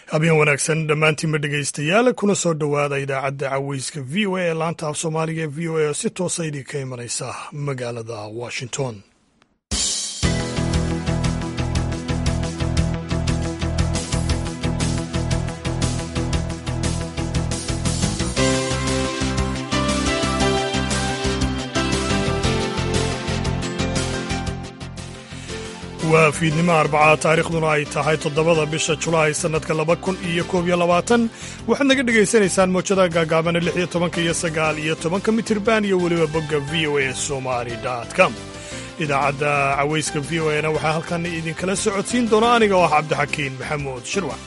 habeen wanaagsan dhammaantiinba dhegaystayaal kuna soo dhowaada idaacadda caweyska v o a ee laanta af soomaaliga ee v o a oo si toosa idinka imanaysa magaalada washington waa fiidnimo arbacaa taariikhduna ay tahay toddobada bisha julaay sannadka laba kun iyo koob iyo labaatan waxaad naga dhegaysanaysaan mowjada gaagaabana lix iyo tobanka iyo sagaal iyo tobanka mitirban iyo weliba bogga v o a somali com idaacadda cawayska v o a na waxaa halkan idinkala socodsiin doona aniga oo ah cabdixakiin maxamuud shirwac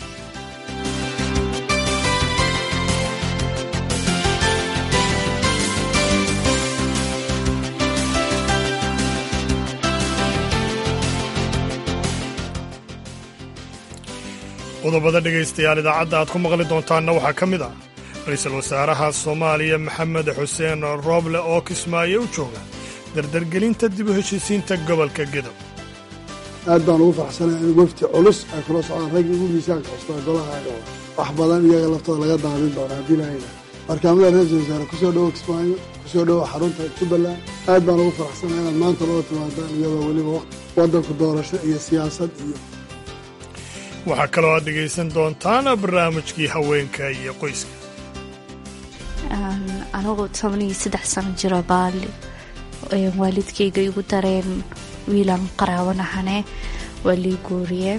qodobada dhegaystayaal idaacadda aad ku maqli doontaanna waxaa ka mid ah ra-iisul wasaaraha soomaaliya maxamed xuseen rooble oo kismaayo u jooga dardargelinta dib u heshiisiinta gobolka gedo aad baan ugu faraxsanay in wafti culus ay kula socdaan raggi ugu miisaanka custaa golaha wax badan iyaga laftooda laga daadin doona haddii lahayna markaamada ra-iisul wasaare kusoo dhowo kismaayo kusoo dhowo xarunta jubbaland aad baan ugu faraxsanay inaad maanta loo timaadaan iyadoo weliba waddanku doorasho iyo siyaasad iyo waxaa kaloo aad dhegaysan doontaan barnaamijkii haweenka iyo qoyska anigu toban iyo saddex sano jiro baali waalidkayga igu dareen wiilaan qaraabanahane waa lii guuriye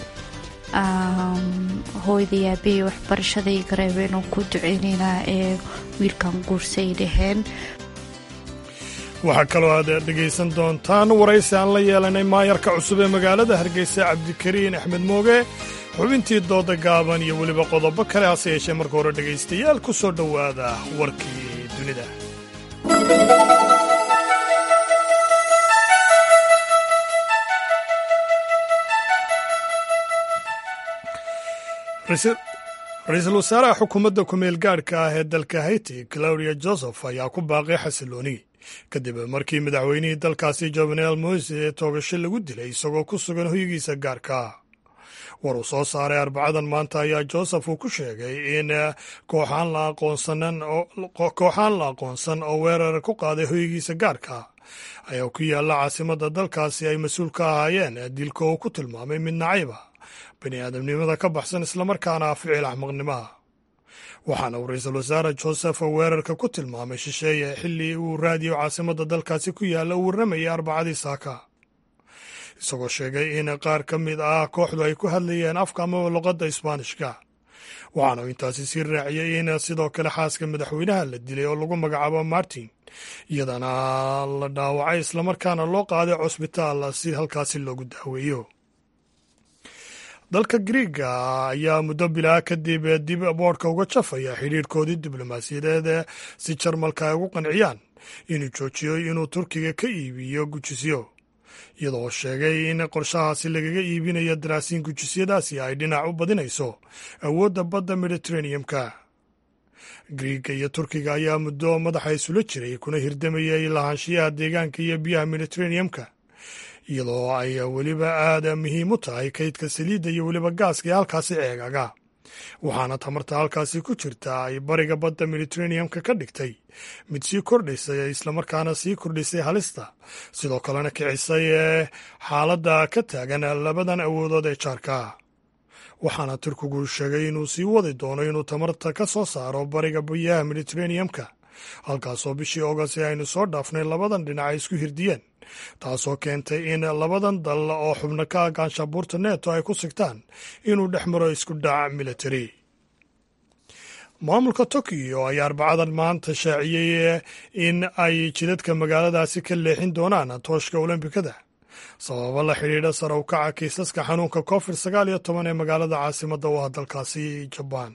hooyday aabahey waxbarashaday gareebeen oo ku duceynaynaa ee wiilkan guursay dhaheen waxaa kaloo aad dhegaysan doontaan waraysi aan la yeelanay maayarka cusub ee magaalada hargeysa cabdikariin axmed mooge xubintii dooda gaaban iyo weliba qodobo kale hase yeeshee marka hore dhegaystayaal ku soo dhowaada warkii dunida ra-iisul wasaaraha xukuumadda ku-meel gaadhka ah ee dalka haiti claudia joseph ayaa ku baaqay xasilooni kadib markii madaxweynihii dalkaasi jovenel moise ee toogasho lagu dilay isagoo ku sugan hoygiisa gaarka war uu soo saaray arbacadan maanta ayaa joseph uu ku sheegay in kooxaan la aqoonsan oo weerar ku qaaday hoygiisa gaarka ayaa ku yaalla caasimadda dalkaasi ay mas-uul ka ahaayeen dilka uu ku tilmaamay mid nacayba bini aadamnimada ka baxsan islamarkaana ficil axmaqnimaha waxaana uu ra-iisul wasaare joseph weerarka ku tilmaamay shisheeye xilli uu raadiyo caasimadda dalkaasi ku yaalla uu warramayay arbacadii saaka isagoo sheegay in qaar ka mid ah kooxdu ay ku hadlayeen afka ama luqadda isbaanishka waxaana uu intaasi sii raaciyey in sidoo kale xaaska madaxweynaha la dilay oo lagu magacaabo martin iyadana la dhaawacay islamarkaana loo qaaday cusbitaal si halkaasi loogu daaweeyo dalka griiga ayaa muddo bilaa kadib dib boodhka uga jafaya xidhiirhkoodii diblomaasiyadeed si jarmalka ay ugu qanciyaan inuu joojiyo inuu turkiga ka iibiyo gujisyo iyadoo sheegay in qorshahaasi lagaga iibinayo daraasiin gujisyadaasi ay dhinac u badinayso awoodda badda mediteraneum-ka griiga iyo turkiga ayaa muddo madaxa isula jiray kuna hirdamayay lahaanshiyaha deegaanka iyo biyaha mediteraneum-ka iyadoo ay weliba aada muhiim u tahay kaydka saliidda iyo weliba gaaska ee halkaasi ceegaga waxaana tamarta halkaasi ku jirta ay bariga badda mediteraneum-ka ka dhigtay mid sii kordhaysay islamarkaana sii kordhisay halista sidoo kalena kicisay xaaladda ka taagan labadan awoodood ee jaarka waxaana turkigu sheegay inuu sii wadi doono inuu tamarta ka soo saaro bariga biyaha mediteraneum-ka halkaasoo bishii oogast ee aynu soo dhaafnay labadan dhinac ay isku hirdiyeen taasoo keentay in labadan dal oo xubno ka agaanshabuurta neto ay ku sigtaan inuu dhex maro isku dhac military maamulka tokiyo ayaa arbacadan maanta shaaciyey in ay jidadka magaaladaasi ka leexin doonaan tooshka olombikada sababo la xidhiidha sare u kaca kiisaska xanuunka covid sagaal iyo toban ee magaalada caasimadda u ah dalkaasi jabaan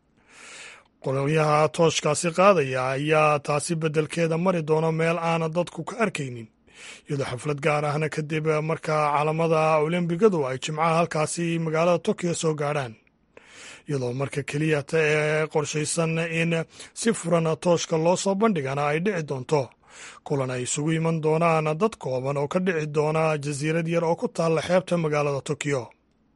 qolyaha tooshkaasi qaadaya ayaa taasi beddelkeeda mari doono meel aana dadku ka arkaynin iyadoo xaflad gaar ahna kadib markaa caalamada olombigadu ay jimcaha halkaasi magaalada tokiyo soo gaadhaan iyadoo marka keliyata ee qorshaysan in si furan tooshka loo soo bandhigana ay dhici doonto kulan ay isugu iman doonaan dad kooban oo ka dhici doona jasiirad yar oo ku taalla xeebta magaalada tokiyo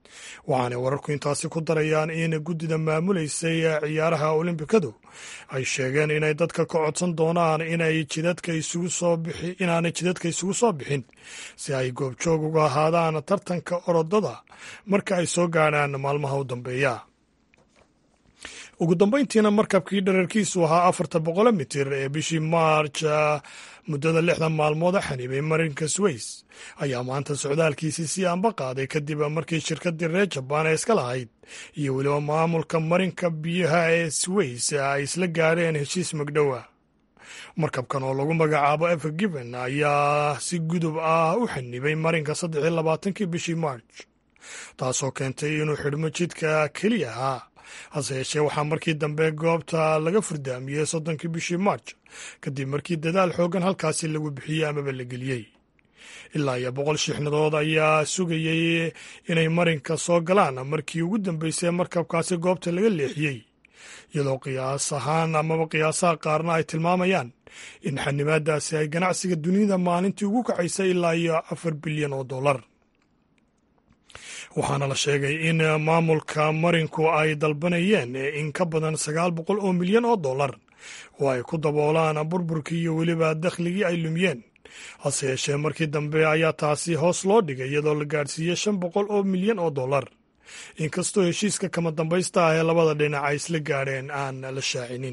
waxaanay wararku intaasi ku darayaan in guddida maamuleysay ciyaaraha olimbikadu ay sheegeen inay dadka ka codsan doonaan inay jidadka isugu soo bixi inaanay jidadka isugu soo bixin si ay goobjoog uga ahaadaan tartanka orodada marka ay soo gaadhaan maalmaha u dambeeya ugu dambayntiina markabkii dherarkiisu ahaa afarta boqolo mitir ee bishii maarj muddada lixdan maalmood a xanibay marinka sways ayaa maanta socdaalkiisii sii anba qaaday kadib markii shirkadii reer jabaan ee iska lahayd iyo weliba maamulka marinka biyaha ee sways ay isla gaadheen heshiis magdhowa markabkan oo lagu magacaabo ever given ayaa si gudub ah u xanibay marinka saddex iyo labaatankii bishii march taasoo keentay inuu xidhmo jidka keliya ahaa hase yeeshee waxaa markii dambe goobta laga furdaamiyey soddonkii bishii march kadib markii dadaal xooggan halkaasi lagu bixiyey amaba la geliyey ilaa iyo boqol shiixnadood ayaa sugayey inay marinka soo galaan markii ugu dambeysay markabkaasi goobta laga leexiyey iyadoo qiyaas ahaan amaba qiyaasaha qaarna ay tilmaamayaan in xanimaadaasi ay ganacsiga dunida maalintii ugu kacaysay ilaa iyo afar bilyan oo dollar waxaana la sheegay in maamulka marinku ay dalbanayeen in ka badan sagaal boqol oo milyan oo dollar oo ay ku daboolaan burburkii iyo weliba dakhligii ay lumiyeen hase yeeshee markii dambe ayaa taasi hoos loo dhigay iyadoo la gaadhsiiyey shan boqol oo milyan oo dollar inkastoo heshiiska kama dambaysta ah ee labada dhinac ay isla gaadheen aan la shaacinin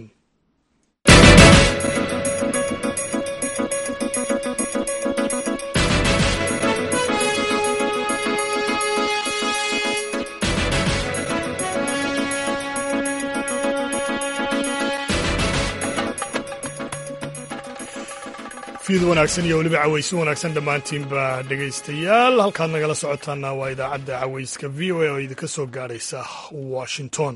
fiid wanaagsan iyo weliba cawaysi wanaagsan dhammaantiinba dhegaystayaal halkaad nagala socotaana waa idaacadda cawayska v o a oo idinka soo gaadhaysa washington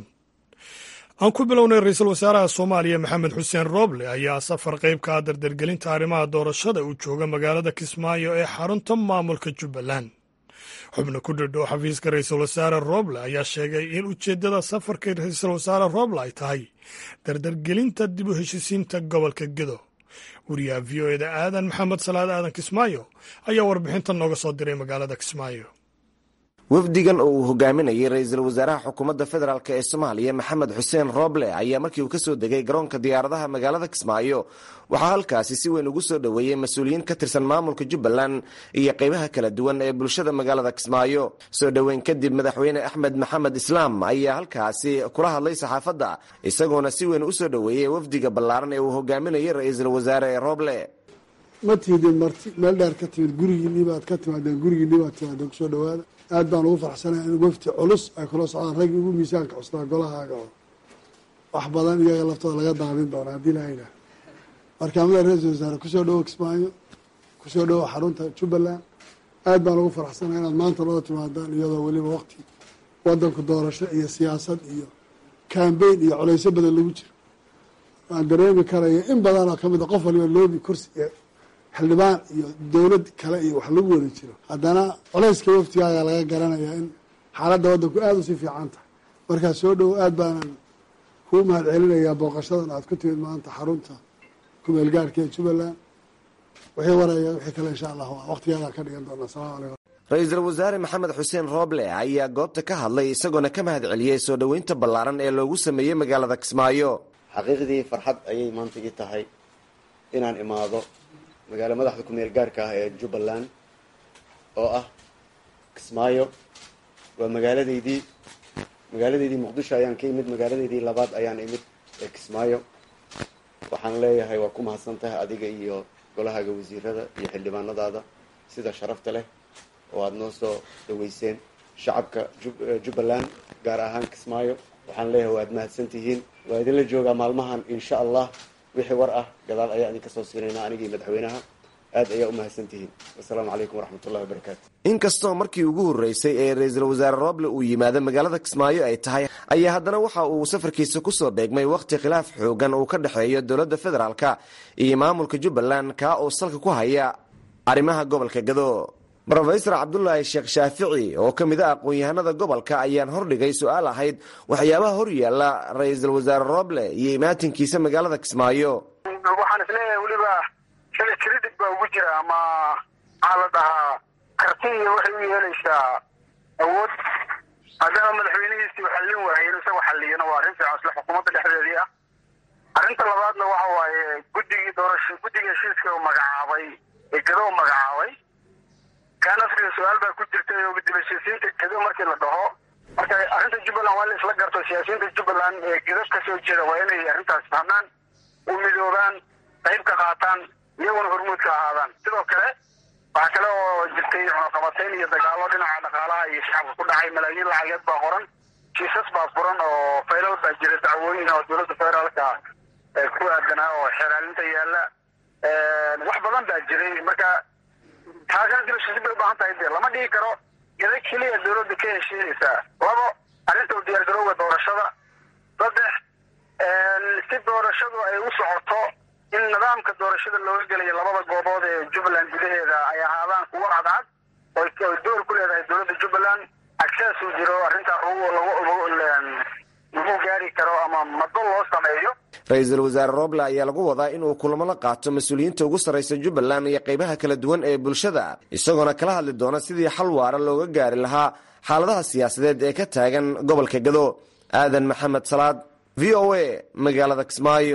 aan ku bilownay ra-iisul wasaaraha soomaaliya maxamed xuseen rooble ayaa safar qayb ka ah dardargelinta arrimaha doorashada uu jooga magaalada kismaayo ee xarunta maamulka jubbaland xubno ku dhadhow xafiiska ra-iisul wasaare rooble ayaa sheegay in ujeeddada safarka ra-iisul wasaare rooble ay tahay dardargelinta dib u heshisiinta gobolka gedo wariyaha v o eda aadan maxamed salaad aadan kismaayo ayaa warbixintan nooga soo diray magaalada kismaayo wafdigan oo uu hogaaminayay ra-iisul wasaaraha xukuumadda federaalk ee soomaaliya maxamed xuseen rooble ayaa markii uu ka soo degay garoonka diyaaradaha magaalada kismaayo waxaa halkaasi si weyn ugu soo dhoweeyey mas-uuliyiin ka tirsan maamulka jubbaland iyo qaybaha kala duwan ee bulshada magaalada kismaayo soo dhoweyn kadib madaxweyne axmed maxamed islaam ayaa halkaasi kula hadlay saxaafadda isagoona si weyn u soo dhoweeyey wafdiga ballaaran ee uu hogaaminayay ra-iisul wasaare rooble ma tiidin marti meel dheer ka timid gurigiinii baad ka timaadeen gurigiinii baad timaadeen kusoo dhawaada aad baan ugu farxsanahay in wafti culus ay kula socdaan raggi ugu miisaanka cusnaa golahaaga oo wax badan iyaga laftooda laga daadin doona haddii lahayna markaamada ra-iisul wasaare kusoo dhawo kismaayo kusoo dhawo xarunta jubbaland aad baan ugu faraxsanahay inaad maanta loo timaadaan iyadoo weliba waqti wadanku doorasho iyo siyaasad iyo kambeyn iyo culaysyo badan lagu jiro waan dareemi karaya in badan oo kamid a qof waliba loobi kursi xildhibaan iyo dowlad kale iyo wax lagu wada jiro haddana culayska waftigaaga laga garanayaa in xaaladda waddanku aada usii fiican tahay markaa soo dhowo aad baanan kuu mahad celinayaa booqashadan aad ku timid maanta xarunta kumeel gaarhka ee jubbaland wixii waraya wixii kale insha allah waqtigeedaan ka dhigan doona asalamu calaykum ra-iisul wasaare maxamed xuseen rooble ayaa goobta ka hadlay isagoona ka mahad celiyey soo dhoweynta ballaaran ee loogu sameeyey magaalada kismaayo xaqiiqdii farxad ayay maanta ii tahay inaan imaado magaalo madaxda ku meel gaarka ah ee jubbaland oo ah kismaayo waa magaaladeydii magaaladeydii muqdisho ayaan ka imid magaaladeydii labaad ayaan imid ee kismaayo waxaan leeyahay waa ku mahadsan tahay adiga iyo golahaaga wasiirada iyo xildhibaanadaada sida sharafta leh oo aada noo soo dhaweyseen shacabka jubbaland gaar ahaan kismaayo waxaan leeyahay waad mahadsan tihiin waa idinla joogaa maalmahan insha allah wixii war ah gadaal ayaa idinka soo siinaynaa anigii madaxweynaha aad ayaa u mahadsan tihiin wasalaamu calaykum waraxmatullahi wabarakaatu inkastoo markii ugu horreysay ee ra-iisul wasaare rooble uu yimaado magaalada kismaayo ay tahay ayaa haddana waxa uu safarkiisa kusoo beegmay wakhti khilaaf xoogan uu ka dhexeeyo dowladda federaalka iyo maamulka jubbaland kaa oo salka ku haya arrimaha gobolka gado rofesor cabdulaahi sheekh shaafici oo ka mid a aqoon-yahanada gobolka ayaan hordhigay su-aal ahayd waxyaabaha hor yaalla ra-iisul wasaare rooble iyo imaatinkiisa magaalada kismaayo waxaan isleeyahay weliba shalay kredit baa ugu jira ama maxaa la dhahaa karti iyo waxay u yeelaysaa awood maadaama madaxweynihiisii uu xallin waayay inuu isagu xalliyana waa arrin fiican isla xukuumadda dhexdeedii ah arrinta labaadna waxa waaye guddigii doorasho guddiga heshiiska uu magacaabay ee gado u magacaabay kaan afriga su-aal baa ku jirtay oo dib heshiisiinta gado markii la dhaho marka arrinta jubbaland waa in la isla garto siyaasiyiinta jubbaland ee gado kasoo jeeda waa inay arrintaas fahmaan u midoobaan qayb ka qaataan iyaguna hormuud ka ahaadaan sidoo kale waxaa kale oo jirtay cunaqabatayn iyo dagaalo dhinaca dhaqaalaha iyo shacabka ku dhacay malaayiin lacageed baa qoran kiisas baa furan oo faylal baa jira dacwooyin oo dowladda federaalka ku aadanaa oo xeeraalinta yaala wax badan baa jiray marka taagan dilashisi bay ubaahan tahay de lama dhigi karo gada keliya dowladda ka heshiinaysaa labo arrinta u diyaargarowga doorashada saddex si doorashadu ay u socoto in nidaamka doorashada looga gelayo labada goobood ee jubbaland gudaheeda ay ahaadaan kuwo cadcad oo door ku leedahay dowladda jubbaland access uu jiro arrintaa lagu gaari karo ama mado loo sameeyo ra-iisul wasaare roble ayaa lagu wadaa inuu kulamo la qaato mas-uuliyiinta ugu sarraysa jubbaland iyo qaybaha kala duwan ee bulshada isagoona kala hadli doona sidii xal waara looga gaari lahaa xaaladaha siyaasadeed ee ka taagan gobolka gado aadan maxamed salaad v o a magaalada kismaayo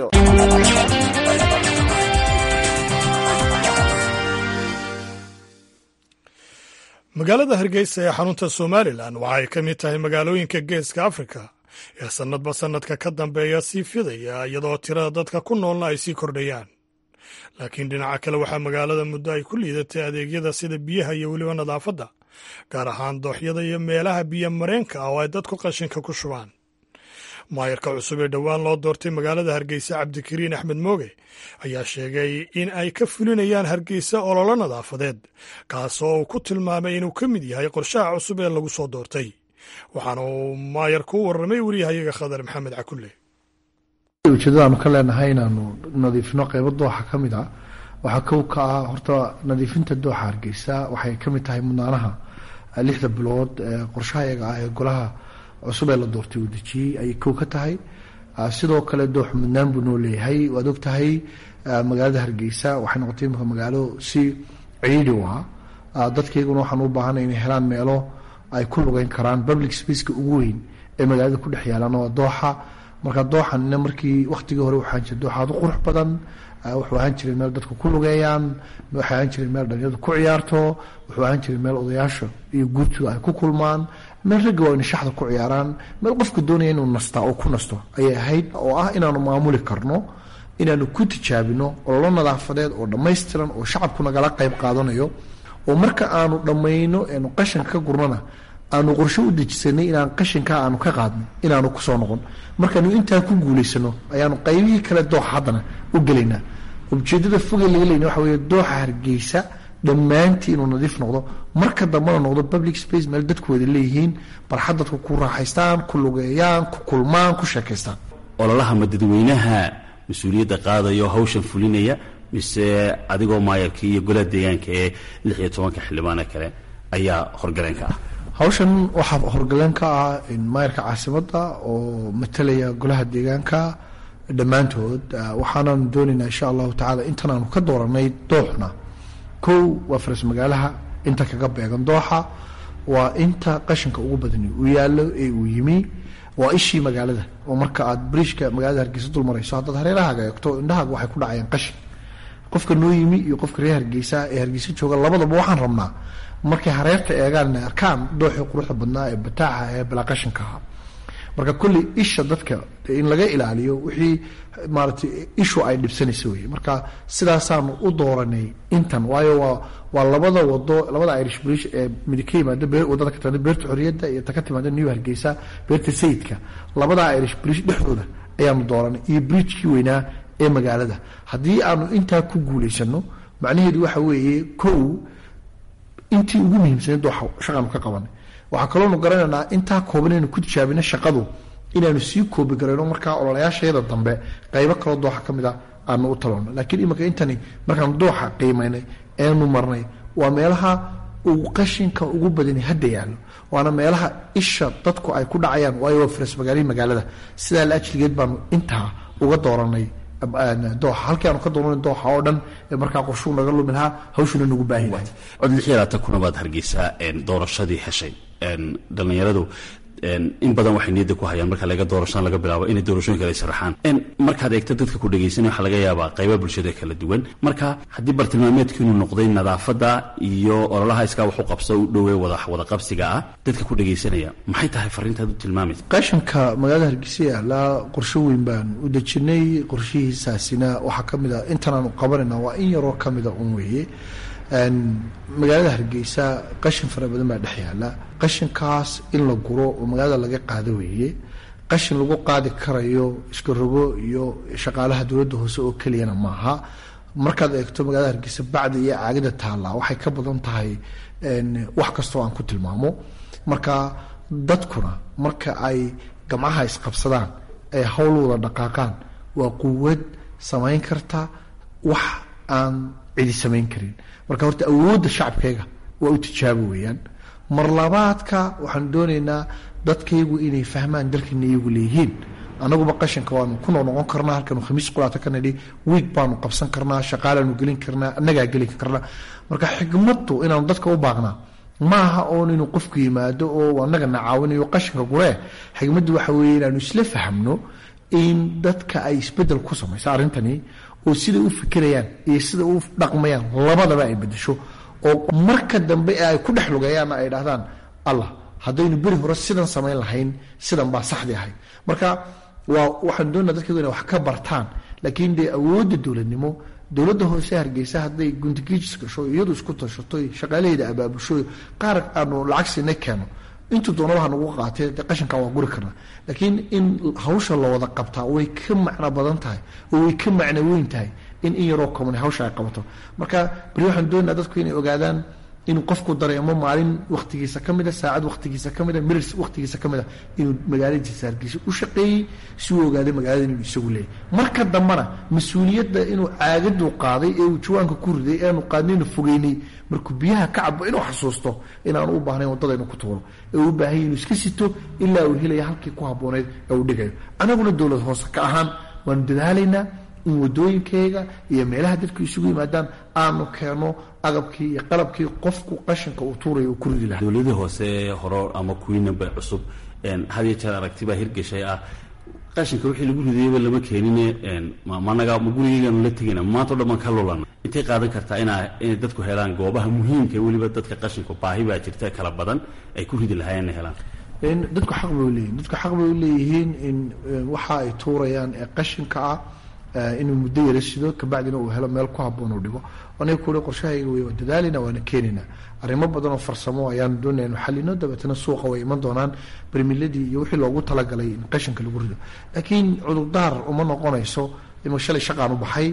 magaalada hargeysa ee xarunta somalilan waxa ay ka mid tahay magaalooyinka geeska afrika ee sannadba sannadka ka dambeeya sii fidaya iyadoo tirada dadka ku noolna ay sii kordhayaan laakiin dhinaca kale waxaa magaalada muddo ay ku liidatay adeegyada sida biyaha iyo weliba nadaafadda gaar ahaan dooxyada iyo meelaha biyo mareenka ah oo ay dadku qashinka ku shubaan maayarka cusub ee dhowaan loo doortay magaalada hargeysa cabdikariin axmed mooge ayaa sheegay in ay ka fulinayaan hargeysa ololo nadaafadeed kaasoo uu ku tilmaamay inuu ka mid yahay qorshaha cusub ee lagu soo doortay waxaana uu maayarku u warramay weriyahayaga khadar maxamed cakulle ujeedadaanu ka leenahay inaanu nadiifino qeybo dooxa ka mid ah waxaa kow ka ah horta nadiifinta dooxa hargeysa waxay ka mid tahay mudnaanaha lixda bilood qorshaha iyaga ah ee golaha cusub ee la doortay uu dejiyey ayay kow ka tahay sidoo kale doox mudnaan buu noo leeyahay waad og tahay magaalada hargeysa waxay noqotay imika magaalo si ciidi u ah dadkayguna waxaan u baahanay inay helaan meelo ay ku lugeyn karaan public spaceka ugu weyn ee magaalada ku dhex yaalaan waa dooxa marka dooxanina markii waktigii hore waxaan jira dooxa aad u qurux badan wuxuu ahaan jiray meel dadku ku lugeeyaan waxay ahaan jiray meel dhalinyadu ku ciyaarto wuxuu ahaan jiray meel odayaasha iyo guurtooda ay ku kulmaan meel ragga waa inay shaxda ku ciyaaraan meel qofka doonaya inuu nastaa oo ku nasto ayay ahayd oo ah inaanu maamuli karno inaanu ku tijaabino ololo nadaafadeed oo dhammaystiran oo shacabku nagala qayb qaadanayo oo marka aanu dhammayno eenu qashanka ka gurnana aanu qorsho u dejisanay inaan qashinka aanu ka qaadno inaanu kusoo noqon markaanu intaa ku guulaysano ayaanu qaybihii kale dooxa haddana u gelaynaa ujeedada fogee laga leyna waxa wey dooxa hargeysa dhammaantii inuu nadiif noqdo marka dambena noqdo public space meel dadku wada leeyihiin barxad dadku ku raaxaystaan ku lugeeyaan ku kulmaan ku sheekaystaan ololaha ma dadweynaha mas-uuliyadda qaadayo hawshan fulinaya mise adigoo maayarkii iyo golaha deegaanka ee lix iyo tobanka xildhibaane kale ayaa horgaleenka ah hawshan waxaa horgaleen ka ah maayarka caasimadda oo matalaya golaha deegaanka dhammaantood waxaananu doonaynaa insha allahu tacala intan aanu ka dooranay dooxna kow waa faras magaalaha inta kaga beegan dooxa waa inta qashinka ugu badani uu yaallo ee uu yimi waa ishii magaalada oo marka aad bariishka magaalada hargeysa dul marayso haddaad hareerahaaga eegto indhahaaga waxay ku dhacayaan qashin qofka noo yimi iyo qofka reer hargeysa ee hargeysa jooga labadaba waxaan rabnaa markay hareerta eegaan inay arkaan dooxii quruxda badnaa ee bataaxa ee bilaa qashinka ahaa marka kolley isha dadka in laga ilaaliyo wixii maaratay ishu ay dhibsanaysa wey marka sidaasaanu u dooranay intan waayo waa waa labada wado labada irish bridge ee midi ka yimaada wadada ka timaada beerta xorriyadda iyo ta ka timaada new hargeysa beerta sayidka labada irish bridge dhexdooda ayaanu dooranay iyo bridgekii weynaa ee magaalada haddii aanu intaa ku guulaysano macnaheedu waxa weeye kow intii ugu muhiimsanayd dooxa shaqaanu ka qabanay waxaa kaloonu garanaynaa intaa kooban inaynu ku tijaabino shaqadu inaanu sii koobi garayno markaa ololayaashayada dambe qaybo kaloo dooxa ka mid a aanu u taloono laakiin iminka intani markaanu dooxa qiimaynay eenu marnay waa meelaha uu qashinka ugu badani hadda yaallo waana meelaha isha dadku ay ku dhacayaan waayo waa faras magaalihii magaalada sidaa la ajligeed baanu intaa uga dooranay dooxa halkii aanu ka dooranay dooxa oo dhan ee markaa qorshuu naga lumi lahaa hawshuna nagu baahi lahay cod lix iyo labaatan kuna baad hargeysaa doorashadii heshay dhallinyaradu in badan waxay niyadda ku hayaan marka laga doorashaan laga bilaabo inay doorashooyin kale sharaxaan markaad eegto dadka ku dhegaysanaya waxaa laga yaabaa qayba bulshada kala duwan marka haddii bartilmaameedku inuu noqday nadaafadda iyo ololaha iskaa waxu qabso u dhowey wada qabsiga ah dadka ku dhegaysanaya maxay tahay fariintaad u tilmaamaysa qashanka magaalada hargeysa yaallaa qorsho weyn baan u dejinay qorshihiisaasina waxaa ka mid a intan aanu qabanayna waa in yaroo ka mida un weeye magaalada hargeysa qashin fara badan baa dhex yaala qashinkaas in la guro oo magaalada laga qaado weeye qashin lagu qaadi karayo iska rogo iyo shaqaalaha dowladda hoose oo keliyana maaha markaad eegto magaalada hargeysa bacda iyo caagida taalla waxay ka badan tahay wax kastoo aan ku tilmaamo marka dadkuna marka ay gamcaha isqabsadaan ay hawl wada dhaqaaqaan waa quwad samayn karta wax aan cidi samayn karin marka horta awoodda shacabkayga waa u tijaabo weeyaan mar labaadka waxaan doonaynaa dadkaygu inay fahmaan dalkana iyagu leeyihiin anaguba qashinka waanu ku noqnoqon karnaa halkanu khamiis qulaata ka nidhi wiig baanu qabsan karnaa shaqaalaanu gelin karnaa annagaa gelin karnaa marka xigmaddu inaanu dadka u baaqnaa maaha oon inuu qofku yimaado oo annagana caawinayo qashinka guree xigmaddu waxa weeye inaanu isla fahmno in dadka ay isbedel ku samayso arrintani oo siday u fikirayaan iyo sida u dhaqmayaan labadaba ay bedesho oo marka dambe ee ay ku dhex lugeeyaanna ay dhahdaan allah haddaynu beri hore sidan samayn lahayn sidan baa saxdii ahayd marka waa waxaan doonaa dadkaygu inay wax ka bartaan laakiin dee awoodda dowladnimo dowladda hoose hargeysa hadday guntigiijis gasho iyadu isku tashato shaqaalaheeda abaabusho qaar aanu lacag siinay keeno intuu doonaba ha nagu qaatee de qashinka waa guri karnaa laakiin in hawsha la wada qabtaa way ka macno badan tahay oo way ka macno weyn tahay in in yaroo komani hawsha ay qabato marka beri waxaan doonaa dadku inay ogaadaan inuu qofku dareemo maalin waktigiisa ka mida saacad waktigiisa ka mida miris waktigiisa ka mida inuu magaaladiisa hargeysa u shaqeeyey si uu ogaaday magaalada inuu isagu leeyahy marka dambena mas-uuliyadda inuu caagadu qaaday ee uu jawaanka ku riday eanu qaadnaynu fogeynay markuu biyaha ka cabo inuu xasuusto inaanu u baahnayn waddada inuu ku tuuro ee uu baahanya inuu iska sito ilaa uu helaya halkii ku habbooneyd ee uu dhigayo anaguna dowlad hoose ka ahaan waanu dadaalaynaa in wadooyinkeyga iyo meelaha dadku isugu yimaadaan aanu keeno agabkii iyo qalabkii qofku qashinka uu tuurayo uu ku ridi lahaa dowladii hoose horo ama kuwiinaba cusub had iyo jeer aragtibaa hirgashay ah qashinka wixii lagu ridayaba lama keenine managa ma gurigeygaanu la tegayna maanta o dhan baan ka lulana intay qaadan kartaa inaa inay dadku helaan goobaha muhiimka weliba dadka qashinku baahi baa jirta kala badan ay ku ridi lahaayeen inay helaan dadku xaq bay uleeyihin dadku xaq bay uleeyihiin in waxa ay tuurayaan ee qashinka ah inuu muddo yara sido kabacdina uu helo meel ku haboon uu dhigo aniga kuuli qorshahayga wey waa dadaalina waana keenina arrimo badan oo farsamo ayaanu doonaya inu xalino dabeetana suuqa way iman doonaan bermiladii iyo wixii loogu talagalay in qashinka lagu rido laakiin cudurdaar uma noqonayso ima shalay shaqaan u baxay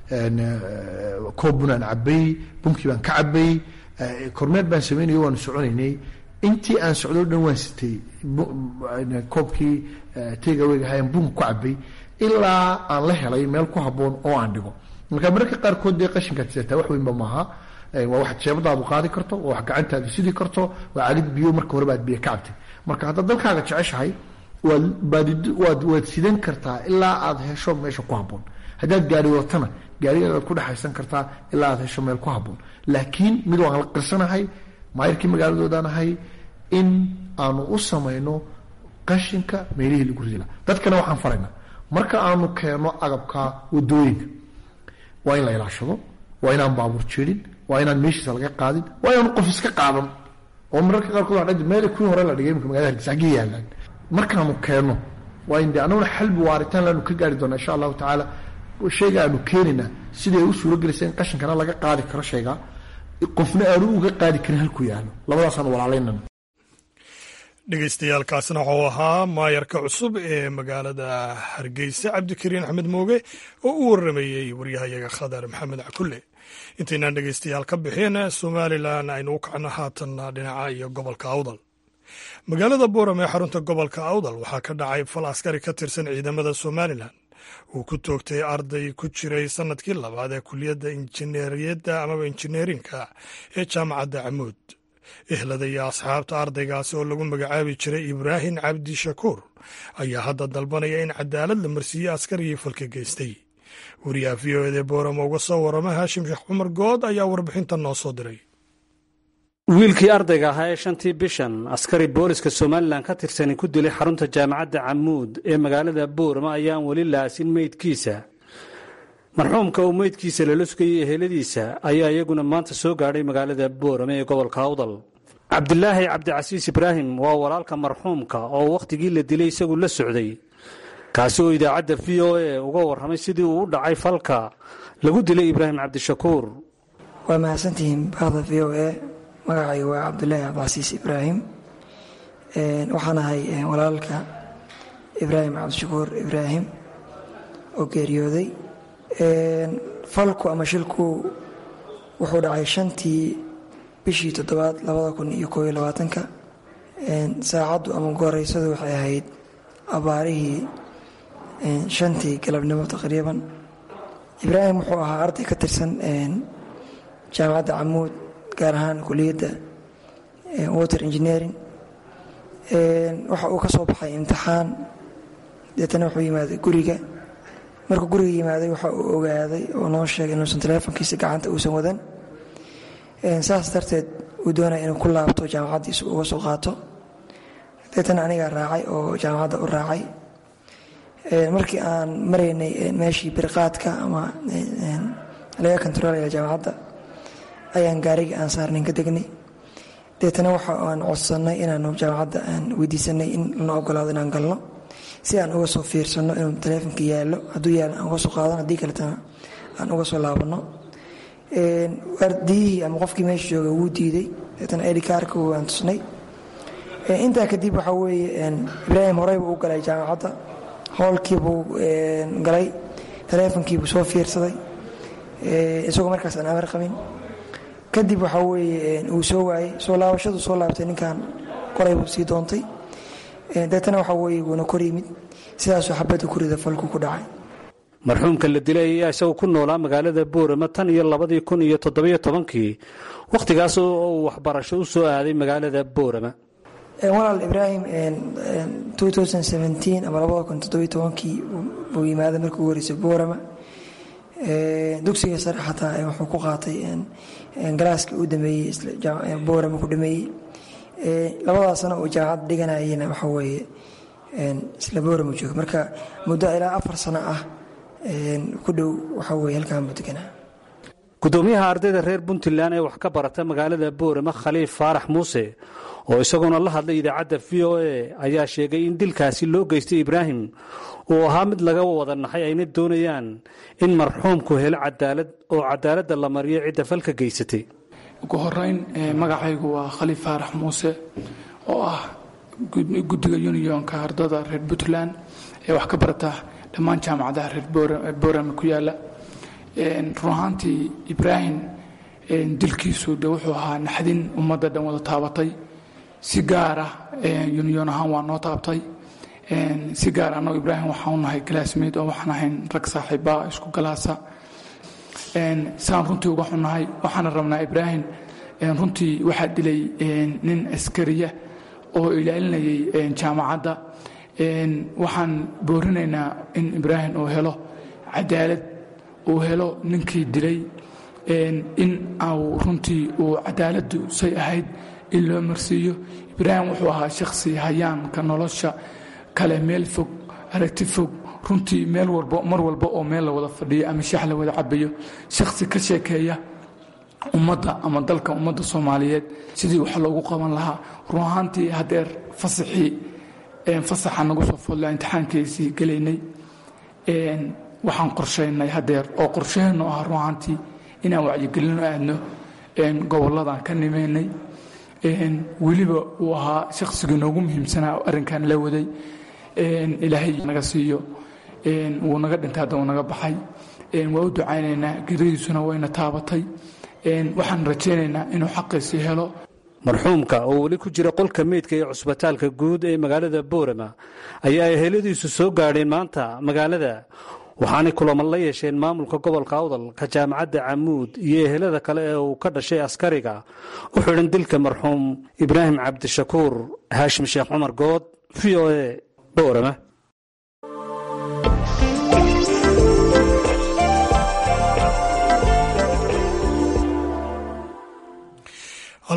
koob bunaan cabay bunkii baan ka cabay kormeer baan sameynay waanu soconaynay intii aan socdo dhan waan sitay koobkii tegaweygahayan bunk ku cabay ilaa aan la helay meel ku haboon oo aan dhigo marka mararka qaarkood dee qashinkaad sidataa wax weynba maaha waa wax jeebadaadu qaadi karto waa wax gacantaadu sidi karto waa cagid biyo marka horeba aad biyo ka cabtay marka haddaad dalkaaga jeceshahay waad baadid waad waad sidan kartaa ilaa aad hesho meesha ku haboon haddaad gaari watana gaarigaad ku dhexaysan kartaa ilaa aad hesho meel ku haboon laakiin mid waan la qirsanahay maayirkii magaaladoodaan ahay in aanu u samayno qashinka meelihii lagu ridi laha dadkana waxaan faraynaa marka aanu keenno agabka wadooyinka waa in la ilaashado waa inaan baabuur jeedin waa inaan meeshiisa laga qaadin waa inaan qof iska qaadan oo mararka qaarkood waa meel kuwii hore la dhigay imika magaalada hargeysa xaggii yaalaan markaanu keenno waa in de annaguna xalbi waaritaan laanu ka gaari doonaa insha allahu tacaala shayga aanu keenaynaa siday u suuro gelaysa in qashinkana laga qaadi karo shayga qofna aanu uga qaadi karin halkuu yaalo labadaasaan walaalaynan dhegeystayaaalkaasna wuxuu ahaa maayarka cusub ee magaalada hargeysa cabdikariin axmed mooge oo u waramayey waryahayaga khadar maxamed cakulle intaynaan dhegeystayaal ka bixin somalilan aynu u kacno haatanna dhinaca iyo gobolka awdal magaalada booram ee xarunta gobolka awdal waxaa ka dhacay fal askari ka tirsan ciidamada somalilan uu ku toogtay arday ku jiray sanadkii labaad ee kuliyadda injineeriyadda amaba injineerinka ee jaamacadda camuud ehlada iyo asxaabta ardaygaasi oo lagu magacaabi jiray ibraahim cabdi shakuur ayaa hadda dalbanaya in cadaalad la marsiiye askarigii falka geystay wariyaha v o ede boorama uga soo warama haashim sheekh cumar good ayaa warbixintan noo soo diray wiilkii ardayga ahaa ee shantii bishan askari booliska somalilan ka tirsani ku dilay xarunta jaamacadda camuud ee magaalada boorama ayaan weli laasin meydkiisa marxuumka uu meydkiisa lala sugayay eheladiisa ayaa iyaguna maanta soo gaadhay magaalada boorama ee gobolka awdal cabdilaahi cabdicasiis ibraahim waa walaalka marxuumka oo wakhtigii la dilay isagu la socday kaasi oo idaacadda v o a uga warramay sidii uu u dhacay falka lagu dilay ibraahim cabdishakuur waa mahadsantihiin bahda v o a magacaygu waa cabdulaahi cabdicasiis ibraahim waxaan ahay walaalka ibraahim cabdishakuur ibraahim oo geeriyooday falku ama shilku wuxuu dhacay shantii bishii toddobaad labada kun iyo koob iyo labaatanka saacaddu ama gooreysadu waxay ahayd abaarihii shantii galabnimo taqriiban ibraahim wuxuu ahaa arday ka tirsan jaamacadda camuud gaar ahaan kuliyadda water engineering waxa uu ka soo baxay imtixaan deetana wuxuu yimaaday guriga markuu guriga yimaaday waxa uu ogaaday oo noo sheegay inuusan teleefonkiisa gacanta uusan wadan saas darteed uu doonaya inuu ku laabto jaamacaddiisa uga soo qaato deetana anigaa raacay oo jaamacadda u raacay markii aan maraynay meeshii birqaadka ama laga kontaroolaya jaamacadda ayaan gaarigii aan saarnayn ka degnay deetana waxa aan codsannay inaanu jaamacadda aan weydiisanay in lana ogolaado inaan galno si aan uga soo fiirsanno inuu taleefonka yaallo hadduu yaallo aan uga soo qaadano haddii kaletana aan uga soo laabanno waardiyihii ama qofkii meesha jooga wuu diiday deetana edhikaarka waan tusnay intaa kadib waxaa weeye ibraahim horeyba u galay jaamacadda howlkiibuu galay taleefonkiibuu soo fiirsaday isagoo markaas aan amar qabin kadib waxaa weeye uu soo waayey soo laabashadu soo laabtay ninkan qoray buu sii doontay deetana waxaa weeye wuuna kor yimid sidaasuu xabadda kurida falku ku dhacay marxuumka la dilay ayaa isagu ku noolaa magaalada boorama tan iyo labadii kun iyo toddobiyo tobankii wakhtigaas oo uu waxbarasho u soo aaday magaalada boorama walaal ibraahim ama labada kun toddobiyo tobankii buu yimaaday markii ugu horeysay boorama dugsiga sare xataa wuxuu ku qaatay galaaskii uu dhameeyey boorama ku dhameeyey labadaas sano uu jaamacadda dhiganayena waxa weeye isla boorama jooga marka muddo ilaa afar sano ah ku dhow waxa weye halkaan buu deganaa gudoomiyaha ardayda reer puntland ee wax ka barata magaalada boorama khaliif faarax muuse oo isaguna la hadlay idaacadda v o a ayaa sheegay in dilkaasi loo geystay ibraahim uu ahaa mid laga wada naxay ayna doonayaan in marxuumku helo cadaalad oo cadaaladda la mariyo cidda falka geysatay ugu horeyn magacaygu waa khaliif faarax muuse oo ah guddiga unionka ardada reer puntland ee wax ka barata dhammaan jaamacadaha reer boorama ku yaala run ahaantii ibraahim dilkiisu de wuxuu ahaa naxdin ummadda dhan wada taabatay si gaara union ahaan waa noo taabtay si gaar annagu ibraahim waxaan u nahay galaasmeyd oo waxaan ahayn rag saaxiibbaa isku galaasa saan runtii uga xunnahay waxaana rabnaa ibraahim runtii waxaa dilay nin askariya oo ilaalinayay jaamacadda waxaan boorinaynaa in ibraahim uu helo cadaalad uu helo ninkii dilay in au runtii uu cadaaladdu say ahayd in loo marsiiyo ibraahim wuxuu ahaa shakhsi hayaanka nolosha kale meel fog aragti fog runtii meel walba mar walba oo meel la wada fadhiyo ama shax la wada cabayo shakhsi ka sheekeeya ummadda ama dalka ummadda soomaaliyeed sidii wax loogu qaban lahaa run ahaantii hadeer fasaxii fasaxa nagu soo fodla imtixaankiisii gelaynay waxaan qorshaynay hadeer oo qorshaheennu ah run ahaantii inaan wacyigelino aadno gobolladan ka nimeynay weliba uu ahaa shakhsigii noogu muhiimsanaa oo arrinkan la waday ilaahay naga siiyo wuu naga dhintay hadda wuu naga baxay waa u ducaynaynaa geradiisuna wayna taabatay waxaan rajaynaynaa inuu xaqiisii helo marxuumka oo weli ku jira qolka meydka ee cusbitaalka guud ee magaalada boorama ayaa eheladiisu soo gaadheen maanta magaalada waxaanay kulamo la yeesheen maamulka gobolka awdal ka jaamacadda camuud iyo ehelada kale ee uu ka dhashay askariga u xidhan dilka marxuum ibraahim cabdishakuur haashim sheekh cumar good v o a boorama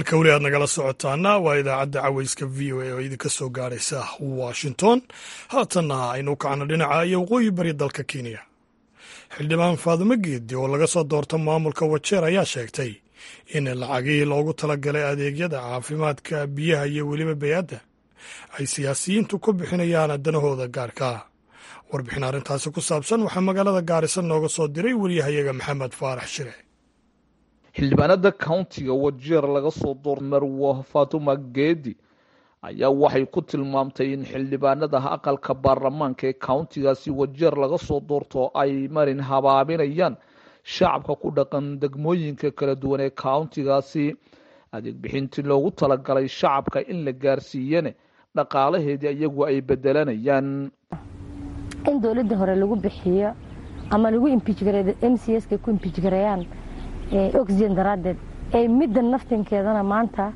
halka weli aad nagala socotaana waa idaacadda caweyska v o a oo idinka soo gaaraysa washington haatanna aynu kacno dhinaca iyo waqooyi bari dalka kenya xildhibaan faadumo geedi oo laga soo doorta maamulka wajeer ayaa sheegtay in lacagihii loogu talagalay adeegyada caafimaadka biyaha iyo weliba bay-adda ay siyaasiyiintu ku bixinayaan danahooda gaarka warbixin arrintaasi ku saabsan waxaa magaalada gaarisa nooga soo diray weliyahayaga maxamed faarax shire xildhibaanada countiga wajeer laga soo door marwo fatuma geedi ayaa waxay ku tilmaamtay in xildhibaanada aqalka baarlamaanka ee countigaasi wajeer laga soo doorto ay marin habaabinayaan shacabka ku dhaqan degmooyinka kala duwan ee countigaasi adeeg bixintii loogu talagalay shacabka in la gaarsiiyane dhaqaalaheedii iyagu ay bedelanayaan in dowladda hore lagu bixiyo ama lagu imbijgareeyo m c s ka ku imbijgareeyaan oxygen daraaddeed ee midda naftinkeedana maanta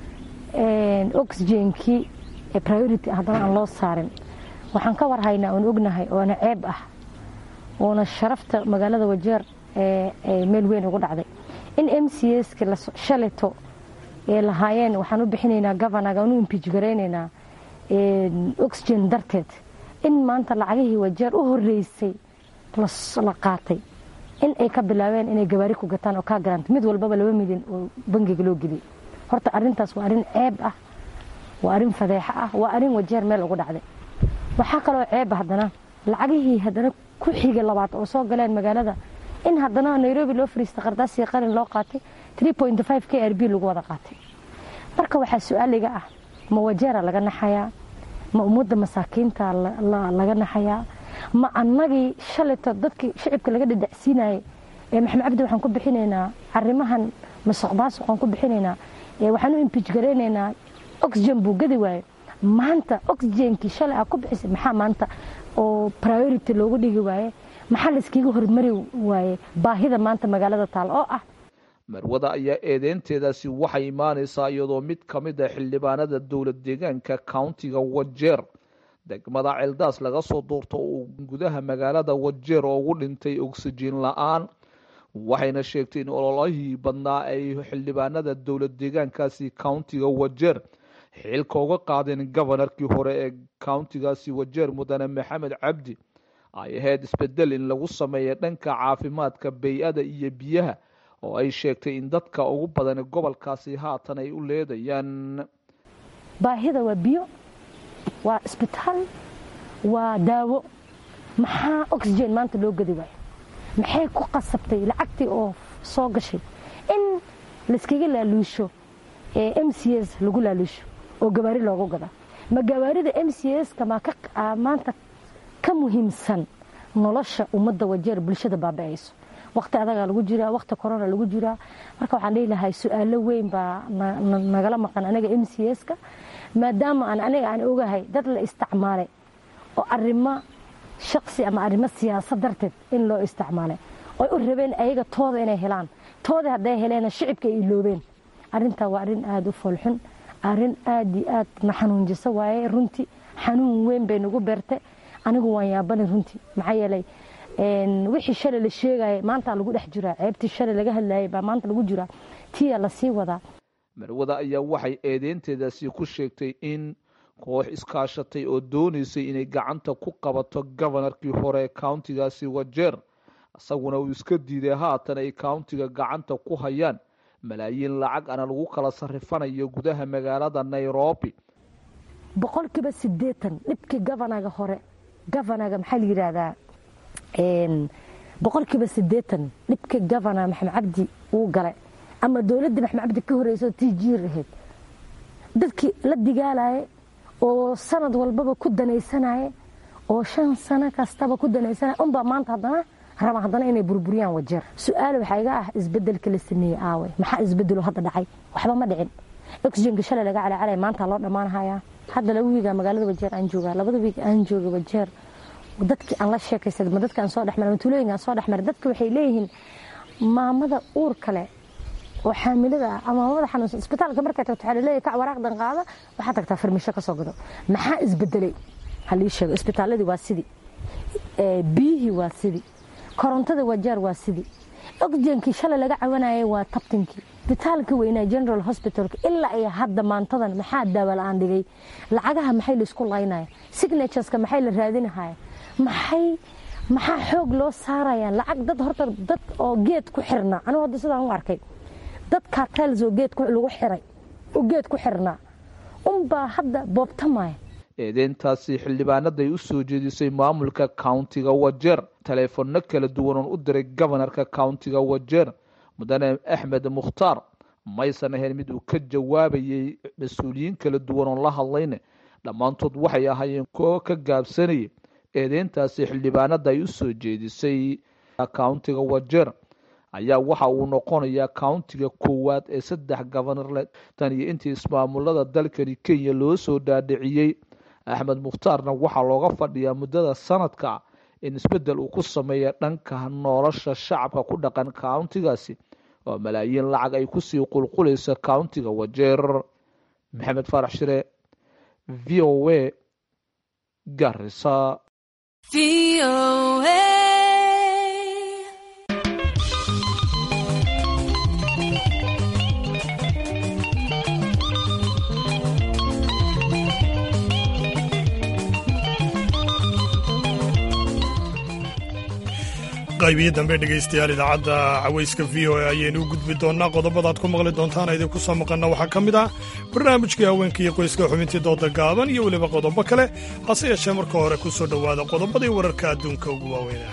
oxygenkii priority haddana aan loo saarin waxaan ka warhaynaa oon ognahay oona ceeb ah oona sharafta magaalada wajeer meel weyn ugu dhacday in m c s ka shaleto ee lahaayeen waxaan u bixinaynaa governaga aan u imbijgaraynaynaa oxygen darteed in maanta lacagihii wajeer u horeysay la qaatay in ay ka bilaabeen inay gabaari ku gataan oo kaa garanta mid walbaba laba milyan oo bangiga loo geliyay horta arintaas waa arrin ceeb ah waa arrin fadeexo ah waa arrin wajeer meel ugu dhacday waxaa kaloo ceeba haddana lacagihii haddana ku xigay labaad oo soo galeen magaalada in haddana nairobi loo fariista qardaasii qalin loo qaatay k r b lagu wada qaatay marka waxaa su-aaliga ah ma wajeera laga naxayaa ma ummadda masaakiinta laga naxayaa ma annagii shalayto dadkii shicibka laga dhadhacsiinayay ee maxamed cabdi waxaan ku bixinaynaa arrimahan masuq maasuq aan ku bixinaynaa waxaan u imbij garaynaynaa oxygen buu gadi waaye maanta oxygenkii shalay aa ku bixisay maxaa maanta oo priority loogu dhigi waaye maxaa layskiga hormari waaye baahida maanta magaalada taal oo ah marwada ayaa eedeynteedaasi waxay imaanaysaa iyadoo mid ka mid a xildhibaanada dowlad deegaanka countiga wajeer degmada ceeldaas laga soo doorto uu gudaha magaalada wajeer oo ugu dhintay oksijiin la-aan waxayna sheegtay in ololahii badnaa ay xildhibaanada dowlad deegaankaasi countiga wajeer xilka uga qaadeen gobonarkii hore ee countigaasi wajeer mudane maxamed cabdi ay ahayd isbedel in lagu sameeya dhanka caafimaadka bay-ada iyo biyaha oo ay sheegtay in dadka ugu badan gobolkaasi haatan ay u leedayaan baahida waa biyo waa isbitaal waa daawo maxaa oxygen maanta loo gadi waayo maxay ku qasabtay lacagtii oo soo gashay in layskaga laaluusho ee m c s lagu laaluusho oo gawaari loogu gada ma gawaarida m c s ka maanta ka muhiimsan nolosha ummadda wajeer bulshada baaba-ayso waqti adagaa lagu jiraa waqti corona lagu jiraa marka waxaan dhihi lahay su-aalo weyn baa nagala maqan aniga m c s ka maadaama aan aniga aan ogahay dad la isticmaalay oo arrimo shaqsi ama arrimo siyaasad darteed in loo isticmaalay oy u rabeen ayaga tooda inay helaan tooda hadday heleena shicibka ay iloobeen arrintaa waa arrin aada u foolxun arrin aad iyo aad na xanuunjisa waaye runtii xanuun weyn bay nagu beertay anigu waan yaabani runtii maxaa yeelay wixii shalay la sheegaya maanta lagu dhex jiraa ceebtii shalay laga hadlayay baa maanta lagu jiraa tiyaa lasii wadaa marwada ayaa waxay eedeynteedaasi ku sheegtay in koox iskaashatay oo doonaysay inay gacanta ku qabato gobonarkii hore ee countigaasi wajeer isaguna uu iska diiday haatan ay countiga gacanta ku hayaan malaayiin lacag ana lagu kala sarifanayo gudaha magaalada nairobi boqolkiiba sideetan dhibkii gobonaga hore gobonaga maxaa la yidhaahdaa boqolkiiba sideetan dhibkii gobona maxamed cabdi uu galay ama dowladda maxamed cabdi ka horeyso tii jiir ahayd dadkii la digaalaya oo sanad walbaba ku danaysanaya oo shan sano kastaba ku danaysanaya unbaa maanta haddana raba haddana inay burburiyaan wajeer su-aal waxaa iga ah isbedelka la sameeyey aawe maxaa isbedelo hadda dhacay waxba ma dhicin oxygenka shalay laga calacalay maanta loo dhammaanhayaa hadda laba wiiga magaalada wajeer aan joogaa labada wiig aan jooga wajeer dadkii aan la sheekaysada ma dadka aan soo dhexmaray ma tuulooyinka aan soo dhexmaray dadka waxay leeyihiin maamada uur kale oo xaamilada ah ama maamada xanuunsan isbitaalka markay tagto waxaa laleeyahay kac waraaqdan qaada waxaa tagtaa farmisho ka soo gado maxaa isbedelay halii sheego isbitaaladii waa sidii biyihii waa sidii korontada wajaar waa sidii oxygenkii shalay laga cawanayay waa tabtinkii hosbitaalka weynaa general hospitalka ilaa iyo hadda maantadan maxaa daawa la-aan dhigay lacagaha maxay laisku laynaya signatureska maxay la raadinahaya maxay maxaa xoog loo saarayaan lacag dad horta dad oo geed ku xirnaa anigu hadda sidaan u arkay dad cartels oo geed lagu xiray oo geed ku xirnaa unbaa hadda boobtamaya eedeyntaasi xildhibaanaday u soo jeedisay maamulka countiga wajeer taleefanno kala duwan oon u diray gobanarka countiga wajeer mudane axmed mukhtaar maysan ahayn mid uu ka jawaabayay mas-uuliyiin kala duwan oon la hadlayne dhammaantood waxay ahaayeen kuwo ka gaabsanayay eedeyntaasi xildhibaanada ay u soo jeedisay countiga wajeer ayaa waxa uu noqonayaa countiga koowaad ee saddex gobanarle tan iyo intii ismaamulada dalkani kenya loo soo dhaadhiciyey axmed mukhtaarna waxaa looga fadhiyaa muddada sanadka in isbeddel uu ku sameeya dhanka nolosha shacabka ku dhaqan countigaasi oo malaayiin lacag ay kusii qulqulaysa countiga wajeer maxamed faarax shire v o a garisa qaybihii dambe dhegaystayaal idaacadda cawayska v o a ayaynu u gudbi doonnaa qodobadaad ku maqli doontaan idinku soo maqanna waxaa ka mid ah barnaamijkii haweenka iyo qoyska xubintii dooda gaaban iyo weliba qodobo kale hase yeeshee marka hore ku soo dhowaada qodobadii wararka adduunka ugu waaweynah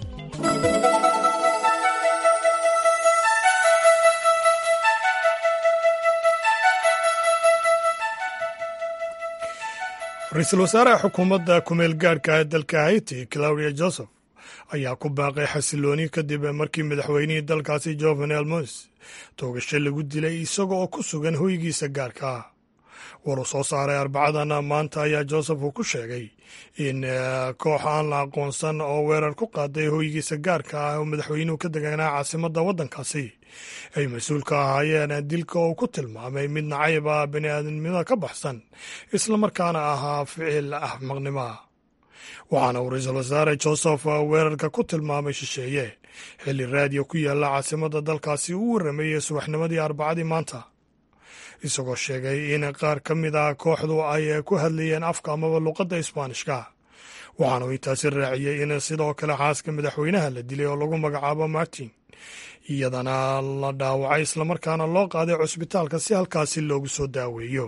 ra-iisul wasaaraha xukuumadda kumeel gaadhka ee dalka haiti claudia joseph ayaa ku baaqay xasilooni kadib markii madaxweynihii dalkaasi jovenel mos toogasho lagu dilay isaga oo ku sugan hoygiisa gaarka ah war uu soo saaray arbacadan maanta ayaa joseph uu ku sheegay in koox aan la aqoonsan oo weerar ku qaaday hoygiisa gaarka ah oo madaxweynuhu ka deganaa caasimadda waddankaasi ay mas-uul ka ahaayeen dilka oo ku tilmaamay mid nacayb ah bini aadamnimada ka baxsan islamarkaana ahaa ficil axmaqnimoa waxaana uu ra-iisul wasaare joseph weerarka ku tilmaamay shisheeye xilli raadiyo ku yaalla caasimadda dalkaasi uu warrameeyey subaxnimadii arbacadii maanta isagoo sheegay in qaar ka mid ah kooxdu ay ku hadlayeen afka amaba luqadda isbaanishka waxaana uu intaasi raaciyey in sidoo kale xaaska madaxweynaha la dilay oo lagu magacaabo martin iyadana la dhaawacay islamarkaana loo qaaday cusbitaalka si halkaasi loogu soo daaweeyo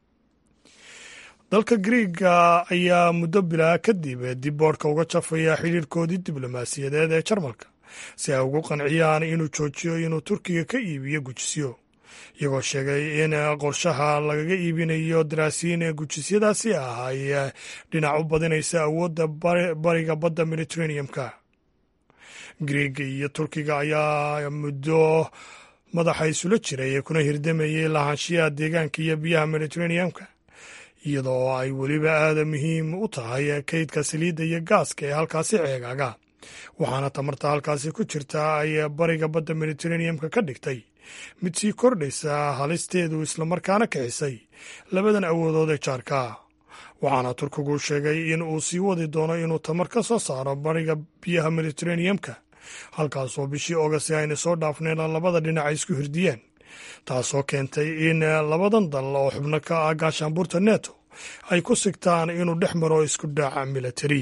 dalka griiga ayaa muddo bilaa kadib dib boodhka uga jafaya xidhiirkoodii diblomaasiyadeed ee jarmalka si ay ugu qanciyaan inuu joojiyo inuu turkiga ka iibiyo gujisyo iyagoo sheegay in qorshaha lagaga iibinayo daraasiin ee gujisyadaasi ah ay dhinac u badinaysa awoodda bariga badda mediteraneum-ka griiga iyo turkiga ayaa muddo madaxa isula jiray kuna hirdamayay lahaanshiyaha deegaanka iyo biyaha mediteraneum-ka iyadoo ay weliba aada muhiim u tahay kaydka saliidda iyo gaaska ee halkaasi ceegaaga waxaana tamarta halkaasi ku jirta ay bariga badda mediteraneum-ka ka dhigtay mid sii kordhaysa halisteedu islamarkaana kixisay labadan awoodood ee jaarka waxaana turkigu sheegay in uu sii wadi doono inuu tamar ka soo saaro bariga biyaha mediteraneum-ka halkaasoo bishii ogast ayna soo dhaafneen labada dhinac ay isku hirdiyeen taasoo keentay in labadan dal oo xubno ka ah gaashaanbuurta neto ay ku sigtaan inuu dhex maro isku dhaaca militari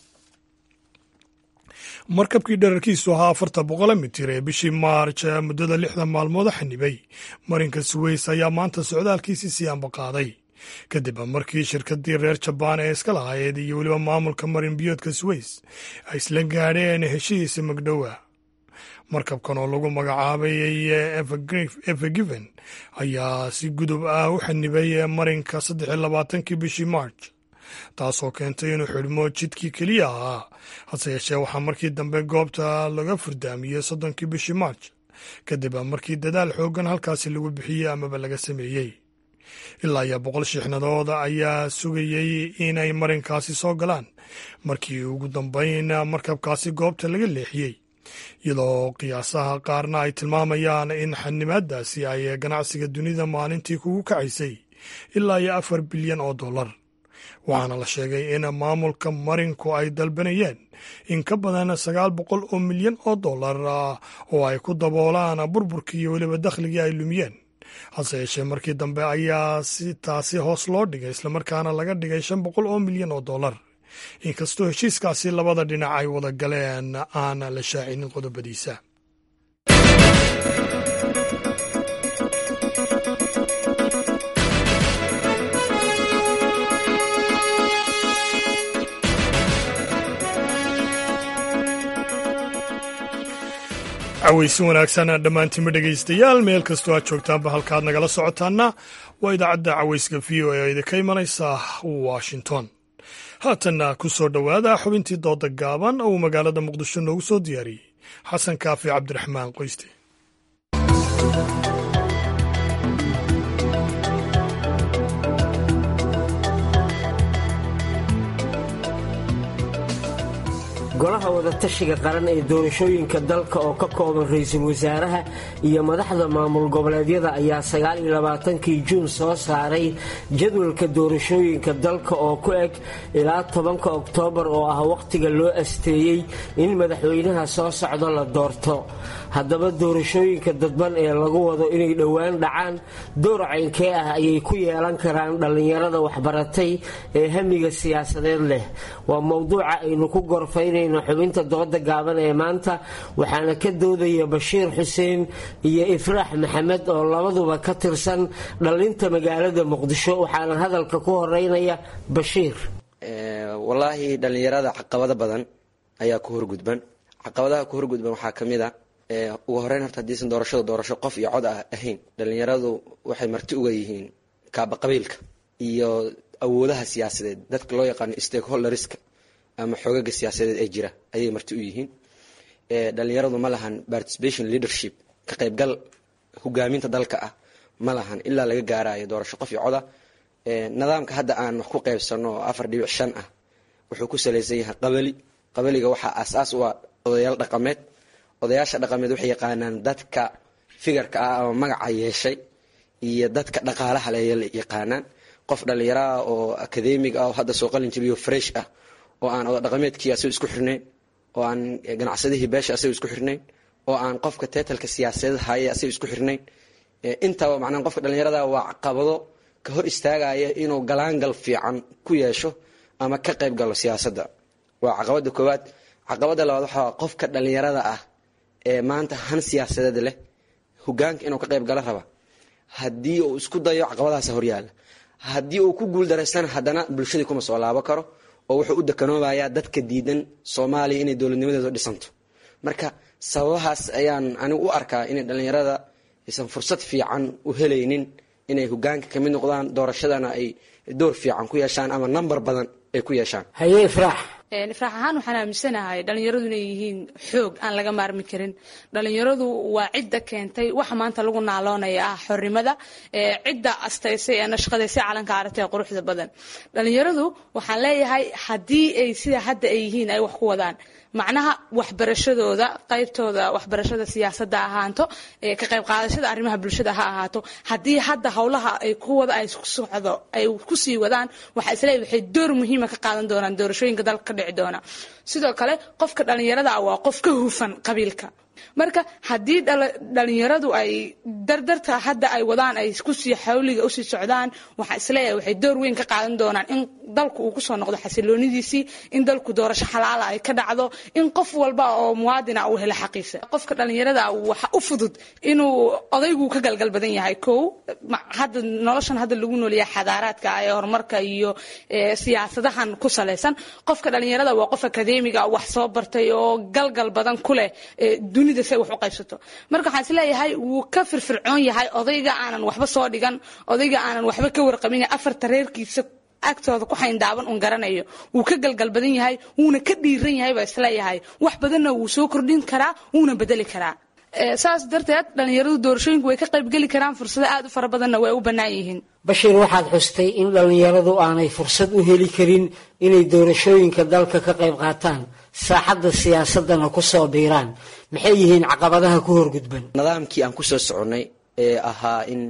markabkii dherarkiisu ahaa afarta boqole mitir ee bishii maarj muddada lixdan maalmood xanibay marinka suweys ayaa maanta socdaalkiisii sii ambaqaaday kadib markii shirkadii reer jabaan ee iska lahayeed iyo weliba maamulka marin biyoodka suweys ay isla gaadheen heshihiisa magdhowa markabkan oo lagu magacaabay evergiven ayaa si gudub ah u xanibay marinka saddex iyo labaatankii bishii march taasoo keentay inuu xidhmo jidkii keliya ahaa hase yeeshee waxaa markii dambe goobta laga furdaamiyey soddonkii bishii march kadib markii dadaal xooggan halkaasi lagu bixiyey amaba laga sameeyey ilaa iyo boqol shiixnadood ayaa sugayey inay marinkaasi soo galaan markii ugu dambeyn markabkaasi goobta laga leexiyey iyadoo qiyaasaha qaarna ay tilmaamayaan in xanimaadaasi ay ganacsiga dunida maalintii kugu kacaysay ilaa iyo afar bilyan oo dollar waxaana la sheegay in maamulka marinku ay dalbanayeen in ka badan sagaal boqol oo milyan oo dollar oo ay ku daboolaan burburkii iyo weliba dakhligii ay lumiyeen hase yeeshee markii dambe ayaa si taasi hoos loo dhigay islamarkaana laga dhigay shan boqol oo milyan oo dollar inkastoo heshiiskaasi labada dhinac ay wada galeen aan la shaacinin qodobadiisa cawaysin wanaagsan dhammaantiinba dhegaystayaal meel kastoo aad joogtaanba halkaad nagala socotaana waa idaacadda cawayska v o e idinka imanaysa washington haatanna ku soo dhowaada xubintii dooda gaaban oo uu magaalada muqdisho noogu soo diyaariyey xasan kaafi cabdiraxmaan qoyste golaha wadatashiga qaran ee doorashooyinka dalka oo ka kooban ra-iisul wasaaraha iyo madaxda maamul goboleedyada ayaa sagaaliyolabaatankii juun soo saaray jadwalka doorashooyinka dalka oo ku eg ilaa tobanka oktoobar oo ah wakhtiga loo asteeyey in madaxweynaha soo socdo la doorto haddaba doorashooyinka dadban ee lagu wado inay dhowaan dhacaan door caynkee ah ayay ku yeelan karaan dhallinyarada waxbaratay ee hamiga siyaasadeed leh waa mowduuca aynu ku gorfaynayno xubinta dooda gaaban ee maanta waxaana ka doodaya bashiir xuseen iyo ifraax maxamed oo labaduba ka tirsan dhalinta magaalada muqdisho waxaana hadalka ku horeynaya bashiir wallaahi dhallinyarada caqabado badan ayaa ku horgudban caqabadaha ku horgudban waxaa ka mid a ugu horeyn horta haddiisan doorashada doorasho qof iyo cod ah ahayn dhallinyaradu waxay marti uga yihiin kaaba qabiilka iyo awoodaha siyaasadeed dadka loo yaqaano stakeholderska ama xoogaga siyaasadeed ee jira ayay marti u yihiin dhallinyaradu ma lahan participation leadership ka qaybgal hogaaminta dalka ah ma lahan ilaa laga gaarayo doorasho qof iyo coda nidaamka hadda aan wax ku qaybsano oo afar dhibic shan ah wuxuu ku salaysan yahay qabali qabaliga waxaa aas-aas u ah odayaal dhaqameed odayaasha dhaqameed waxay yaqaanaan dadka figarka ah ama magaca yeeshay iyo dadka dhaqaalaha le yaqaanaan qof dhallinyaraah oo akademig ah oo hadda soo qalin jabiyo fresh ah oo aan oda dhaqameedkii asago isku xirnayn oo aan ganacsadihii beesha asago isku xirnayn oo aan qofka teetalka siyaasadeed haya asago isku xirnayn intaba macnaa qofka dhallinyarada waa caqabado ka hor istaagaya inuu galaangal fiican ku yeesho ama ka qayb galo siyaasadda waa caqabada koowaad caqabada labaad waxaa qofka dhallinyarada ah ee maanta han siyaasadeed leh hogaanka inuu ka qayb galo raba haddii uu isku dayo caqabadahaas horyaala haddii uu ku guuldareystana haddana bulshadii kuma soo laabo karo oo wuxuu u dekanoobayaa dadka diidan soomaaliya inay dowladnimadeedu dhisanto marka sababahaas ayaan anigu u arkaa inay dhallinyarada aysan fursad fiican u helaynin inay hogaanka kamid noqdaan doorashadana ay door fiican ku yeeshaan ama namber badan ay ku yeeshaan haye ifraax ifraax ahaan waxaan aaminsanahay dhallinyaradu inay yihiin xoog aan laga maarmi karin dhallinyaradu waa cidda keentay waxa maanta lagu naaloonaya ah xornimada cidda astaysay ee nashqadaysay calanka aragta ee quruxda badan dhallinyaradu waxaan leeyahay haddii ay sida hadda ay yihiin ay wax ku wadaan macnaha waxbarashadooda qaybtooda waxbarashada siyaasadda ahaato ka qayb qaadashada arrimaha bulshada ha ahaato haddii hadda howlaha ay ku wada ay socdo ay kusii wadaan waxaa isleeyahay waxay door muhiima ka qaadan doonaan doorashooyinka dalka ka dhici doona sidoo kale qofka dhallinyarada ah waa qof ka hufan qabiilka marka haddii dhalinyaradu ay dardarta hadda ay wadaan ay kusii xawliga usii socdaan waxaa isleeyahay waxay door weyn ka qaadan doonaan in dalku uu kusoo noqdo xasiloonidiisii in dalku doorasho xalaala ay ka dhacdo in qof walba oo muwaadina uu helo xaqiisa qofka dhalinyarada waxa u fudud inuu odaygu ka galgal badan yahay kow hadda noloshan hadda lagu noolyahay xadaaraadka ee horumarka iyo siyaasadahan ku salaysan qofka dhalinyarada waa qof akadeemiga wax soo bartay oo galgal badan ku leh dunida say wax u qaybsato marka waxaan isleeyahay wuu ka firfircoon yahay odayga aanan waxba soo dhigan odayga aanan waxba ka warqabin afarta reerkiisa agtooda ku xayndaaban un garanayo wuu ka galgal badan yahay wuuna ka dhiiran yahay baa isleeyahay wax badanna wuu soo kordhin karaa wuuna bedeli karaa saas darteed dhallinyaradu doorashooyinku way ka qaybgeli karaan fursado aad u fara badanna way u bannaan yihiin bashiir waxaad xustay in dhallinyaradu aanay fursad u heli karin inay doorashooyinka dalka ka qayb qaataan saaxadda siyaasadana ku soo biiraan maxay yihiin caqabadaha ku horgudban nidaamkii aan kusoo soconnay ee ahaa in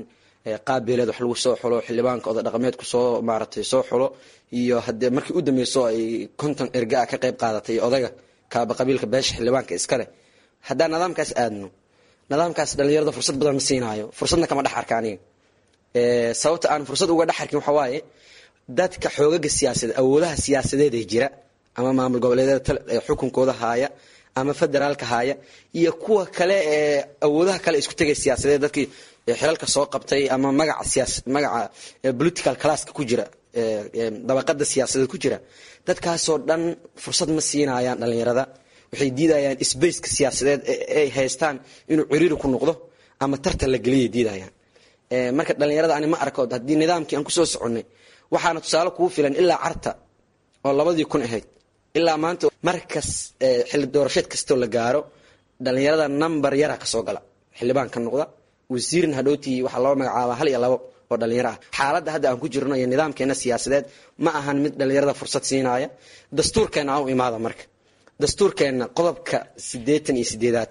qaab beeleed wax lagu soo xulo xildhibaanka oda dhaqameedku soo maaratay soo xulo iyo haddee markii u dambeyso ay konton erga ah ka qayb qaadatay odaga kaaba qabiilka beesha xildhibaanka iskale haddaan nidaamkaas aadno nidaamkaas dhalinyarada fursad badan ma siinaayo fursadna kama dhex arka aniga sababta aan fursad uga dhex arkin waxaa waaye dadka xoogaga siyaasadeed awoodaha siyaasadeed ee jira ama maamul goboleedyada xukunkooda haaya ama federaalka haaya iyo kuwa kale ee awoodaha kale isku tegay siyaasadeed dadkii xilalka soo qabtay ama magaca siyaas magaca political classka ku jira dabaqada siyaasadeed ku jira dadkaasoo dhan fursad ma siinayaan dhalinyarada waxay diidayaan sbaceka siyaasadeed ay haystaan inuu ciriiri ku noqdo ama tartan la geliyay diidayaan marka dhalinyarada ani ma arko haddii nidaamkii aan kusoo soconnay waxaana tusaale kugu filan ilaa carta oo labadii kun ahayd ilaa maanta markas xilli doorasheed kastoo la gaaro dhalinyarada number yara kasoo gala xildhibaan ka noqda wasiirna hadhowtii waxaa loo magacaabaa hal iyo labo oo dhalinyaro ah xaaladda hadda aan ku jirno iyo nidaamkeena siyaasadeed ma ahan mid dhalinyarada fursad siinaya dastuurkeena aan u imaada marka dastuurkeenna qodobka siddeetan iyo sideedaad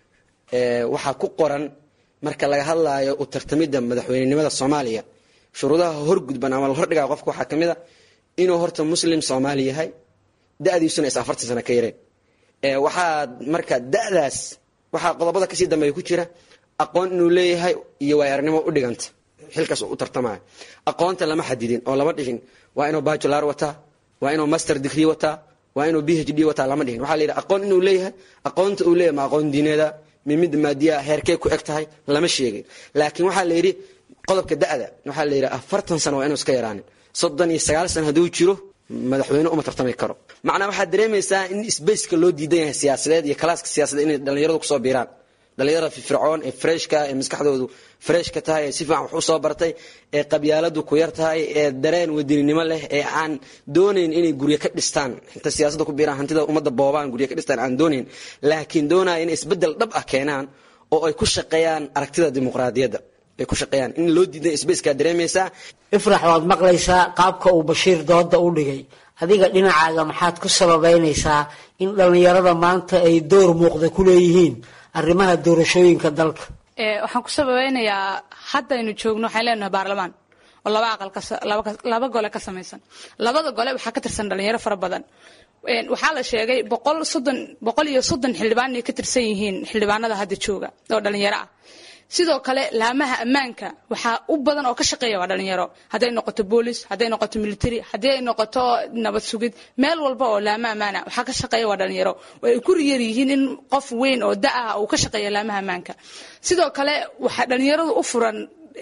waxaa ku qoran marka laga hadlaayo u tartamidda madaxweynenimada soomaaliya shuruudaha horgudban ama la hordhigaa qofka waxaa ka mid a inuu horta muslim soomaali yahay da-diisuna is afartan sano ka yareen waxaa marka da-daas waxaa qodobada kasii dambeeya ku jira aqoon inuu leeyahay iyo waayarnimo u dhiganta xilkaas u tartamaya aqoonta lama xadidin oo lama dhihin waa inuu bajular wataa waa inuu master degree wataa waa inuu b h d wataa lama dhihin waxaa la yidhi aqoon inuu leeyahay aqoonta uu leeyahay ma aqoon diineeda mimid maadiya heerkee ku eg tahay lama sheegin laakiin waxaa la yidhi qodobka da-da waxaa la yidhi afartan sano waa inuu iska yaraanin soddon iyo sagaal sano hadduu jiro madaxweyne uma tartami karo macnaa waxaad dareemaysaa in sbaceka loo diidan yahay siyaasadeed iyo kalaaska siyaasadeed inay dhalinyaradu kusoo biiraan dhalinyarada firfircoon ee freshka ee maskaxdoodu freshka tahay ee si fiican wax usoo bartay ee qabyaaladu ku yar tahay ee dareen wadaninimo leh ee aan doonayn inay guryo ka dhistaan inta siyaasadda ku biiraan hantida ummadda boobaan guryo ka dhistaan aan doonayn laakiin doonaya inay isbeddel dhab ah keenaan oo ay ku shaqeeyaan aragtida dimuqraadiyadda ay ku shaqeeyaan in loo diidan sbaceka dareemaysaa ifrax waad maqlaysaa qaabka uu bashiir dooda u dhigay adiga dhinacaaga maxaad ku sababeynaysaa in dhallinyarada maanta ay door muuqda ku leeyihiin arrimaha doorashooyinka dalka waxaan ku sababeynayaa haddaynu joogno waxaan leenahay baarlamaan oo laba aqal laba gole ka samaysan labada gole waxaa ka tirsan dhalinyaro fara badan waxaa la sheegay boqol soddon boqol iyo soddon xildhibaan inay ka tirsan yihiin xildhibaanada hadda jooga oo dhalinyaro ah sidoo kale laamaha ammaanka waxaa u badan oo ka shaqeeya waa dhalinyaro hadday noqoto boolis hadday noqoto military haddii ay noqoto nabad sugid meel walba oo laama ammaana waxaa ka shaqeeya waa dhalinyaro ay ku riyar yihiin in qof weyn oo da ah uu ka shaqeeya laamaha ammaanka sidoo kale waxaa dhalinyaradu u furan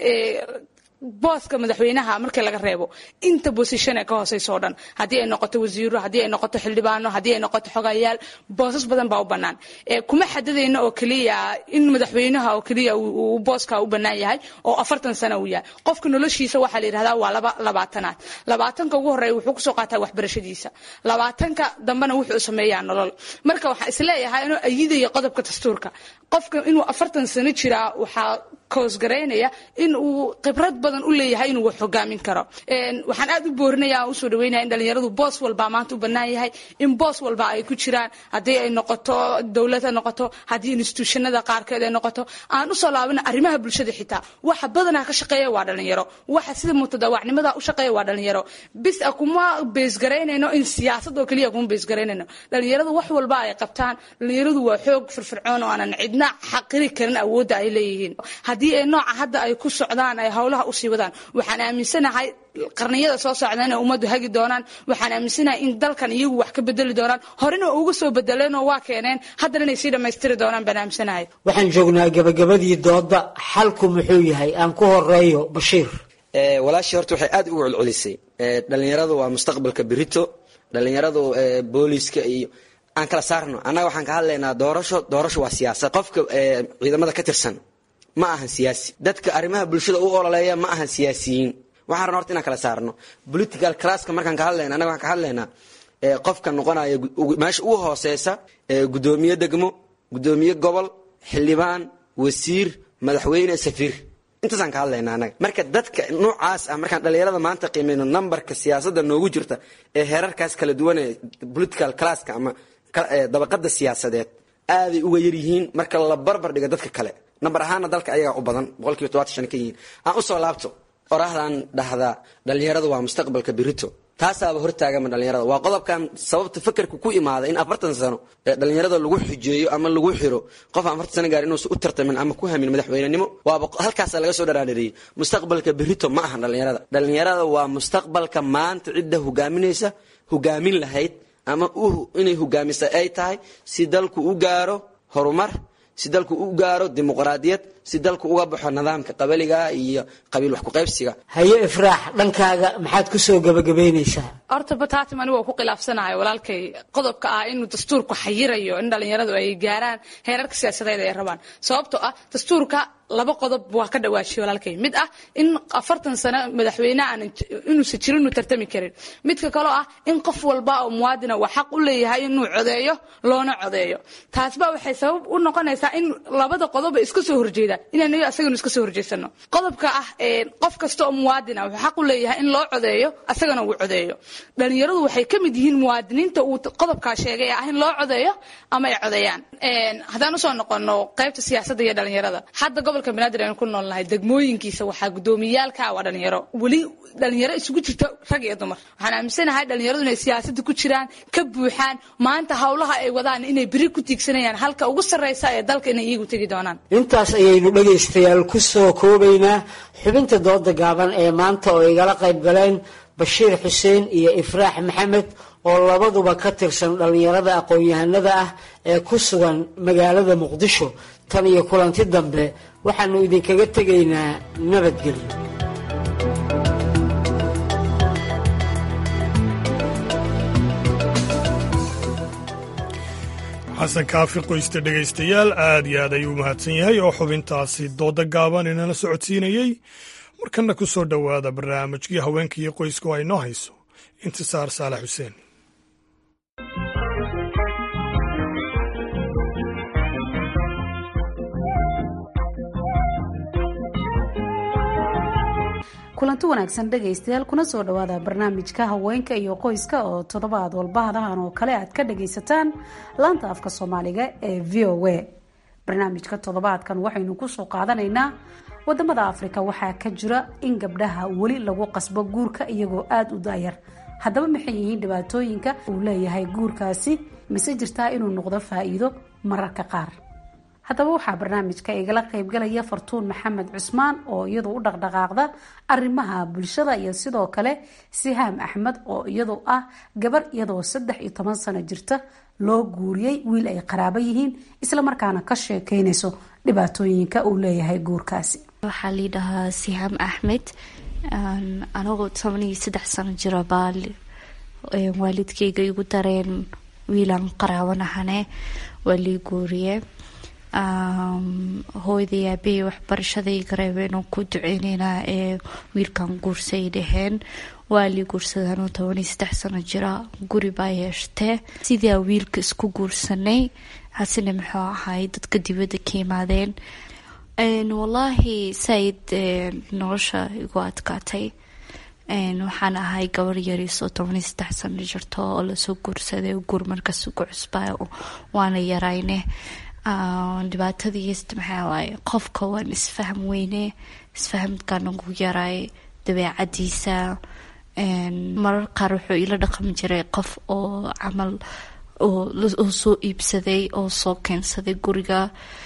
booska madaxweynaha markii laga reebo inta bosishon ee ka hooseysa oo dhan haddii ay noqoto wasiiro haddii ay noqoto xildhibaano haddii ay noqoto xogayaal boosas badan baa u bannaan kuma xadidayno oo keliya in madaxweynaha oo keliya uu booska u bannaan yahay oo afartan sano uu yahay qofka noloshiisa waxaa la yidhahdaa waa laba labaatanaad labaatanka ugu horreeya wuxuu kusoo qaataa waxbarashadiisa labaatanka dambena wuxuu sameeyaa nolol marka waxaan isleeyahay inuu ayidaya qodobka dastuurka qofka inuu afartan sano jiraa waxaa koosgaraynaya in uu khibrad badan u leeyahay inuu wax hogaamin karo waxaan aad u boorinaya usoo dhaweynaya in dhalinyaradu boos walba maanta u bannaan yahay in boos walba ay ku jiraan haddii ay noqoto dowlad ha noqoto haddii instituushanada qaarkeed ay noqoto aan usoo laabana arrimaha bulshada xitaa waxa badanaa ka shaqeeya waa dhalinyaro waxa sida mutadawacnimada u shaqeeya waa dhalinyaro bis a kuma beesgaraynayno in siyaasad oo keliya kuma beesgaraynayno dhalinyaradu wax walba ay qabtaan dhalinyaradu waa xoog firfircoon oo aanan cidna xaqiri karin awoodda ay leeyihiin haddii ay nooca hadda ay ku socdaan ay howlaha usii wadaan waxaan aaminsanahay qarniyada soo socda inay ummaddu hagi doonaan waxaan aaminsanahay in dalkan iyagu wax ka bedeli doonaan horena uga soo bedeleenoo waa keeneen haddana inay sii dhammaystiri doonaan baan aaminsanahay waxaan joognaa gabagabadii dooda xalku muxuu yahay aan ku horeeyo bashiir walaashii horta waxay aad ugu celcelisay dhalinyaradu waa mustaqbalka berito dhalinyaradu booliska iyo aan kala saarno annaga waxaan ka hadlaynaa doorasho doorasho waa siyaasad qofka ciidamada ka tirsan ma ahan siyaasi dadka arrimaha bulshada u ololeeya ma ahan siyaasiyiin waxaan rabna horta inaan kala saarno political classka markaan ka hadlayna annaga waxaan ka hadlaynaa qofka noqonaya meesha ugu hooseysa guddoomiye degmo guddoomiye gobol xildhibaan wasiir madaxweyne safiir intaasaan ka hadlaynaa annaga marka dadka noocaas ah markaan dhalinyarada maanta qiimeyno numberka siyaasadda noogu jirta ee heerarkaas kala duwan ee political classka ama dabaqada siyaasadeed aaday uga yar yihiin marka la barbar dhigo dadka kale nambar ahaana dalka ayagaa u badan boqolkiiba todobaatan shan ka yihiin aan usoo laabto oraahdan dhahdaa dhalinyaradu waa mustaqbalka birito taasaaba hortaagama dhalinyarada waa qodobkan sababta fakerka ku imaada in afartan sano ee dhalinyarada lagu xujeeyo ama lagu xiro qof aan afartan sano gaar inuusan u tartamin ama ku hamin madaxweynenimo waaba halkaasa laga soo dharaadhariyey mustaqbalka berito ma ahan dhalinyarada dhalinyarada waa mustaqbalka maanta cidda hogaaminaysa hogaamin lahayd ama inay hogaamisa ay tahay si dalku u gaaro horumar si dalku u gaaro dimuqraadiyad si dalku uga baxo nidaamka qabaliga iyo qabiil wax kuqaybsiga haye ifraax dhankaaga maxaad ku soo gabagabaynaysaa horta bataatim anigu waa ku khilaafsanahay walaalkay qodobka ah inuu dastuurku xayirayo in dhalinyaradu ay gaaraan heerarka siyaasadeed ay rabaan sababtoo ah dastuurka laba qodob waa ka dhawaashiye walaalkay mid ah in afartan sano madaxweyne aan inuusan jirin inuu tartami karin midka kaloo ah in qof walba oo muwaadina waa xaq u leeyahay inuu codeeyo loona codeeyo taasba waxay sabab u noqonaysaa in labada qodob ay iska soo horjeedaan inaan asaganu iska soo horjeesano qodobka ah qof kasta oo muwaadina wuxuu xaq u leeyahay in loo codeeyo asagana uu codeeyo dhalinyaradu waxay ka mid yihiin muwaadiniinta uu qodobkaa sheegay ah in loo codeeyo ama ay codeeyaan haddaan usoo noqono qaybta siyaasadda iyo dhalinyarada hadda gobolka banaadir aynu ku noolnahay degmooyinkiisa waxaa gudoomiyaalka waa dhalinyaro weli dhalinyaro isugu jirta rag iyo dumar waxaan aaminsanahay dhalinyaradu inay siyaasadda ku jiraan ka buuxaan maanta howlaha ay wadaan inay beri ku tiigsanayaan halka ugu sarreysa ee dalka inay iyagu tegi doonaan intaas ayaynu dhegaystayaal ku soo koobaynaa xubinta dooda gaaban ee maanta oo igala qayb galeen bashiir xuseen iyo ifraax maxamed oo labaduba ka tirsan dhallinyarada aqoon-yahanada ah ee ku sugan magaalada muqdisho tan iyo kulanti dambe waxaanu idinkaga tegaynaa nabadgelyo xasan kaafi qoysta dhegaystayaal aad iyo aad ayuu mahadsan yahay oo xubintaasi dooda gaaban inala socodsiinayey markana ku soo dhowaada barnaamijkii haweenka iyo qoyska oo ay noo hayso intisaar saalax xuseen kulanti wanaagsan dhegaystayaal kuna soo dhowaada barnaamijka haweenka iyo qoyska oo toddobaad walba hadahan oo kale aad ka dhagaysataan laanta afka soomaaliga ee v o a barnaamijka toddobaadkan waxaynu kusoo qaadanaynaa wadamada afrika waxaa ka jira in gabdhaha weli lagu qasbo guurka iyagoo aada u daayar haddaba maxay yihiin dhibaatooyinka uu leeyahay guurkaasi mise jirtaa inuu noqdo faa-iido mararka qaar haddaba waxaa barnaamijka igala qaybgalaya fartuun maxamed cusmaan oo iyadu u dhaqdhaqaaqda arrimaha bulshada iyo sidoo kale sihaam axmed oo iyadu ah gabar iyadoo saddex iyo toban sano jirta loo guuriyey wiil ay qaraabo yihiin islamarkaana ka sheekeynayso dhibaatooyinka uu leeyahay guurkaasi waxaa liidhahaa sihaam axmed anagoo toban iyo saddex sano jira baa waalidkeyga igu dareen wiilaan qaraabanahane waa lii guuriye hooyday aabahey waxbarashaday gareebeen ku duceyneynaa ee wiilkan guursay dhaheen waa lii guursadaan toban iyo saddex sano jira guri baa yeeshtee sidaa wiilka isku guursanay hasina muxuu ahay dadka dibadda ka yimaadeen wallaahi saaid nolosha igu adkaatay waxaan ahay gabar yariisoo toban iyo saddex sano jirto oo lasoo guursaday guur markaas ugu cusbaa waana yarayne dhibaatadiist maxaa waaye qofka waan isfahm weyne isfahamkaan ugu yaray dabeecadiisa marar qaar wuxuu ila dhaqmi jiray qof oo camal oo soo iibsaday oo soo keensaday guriga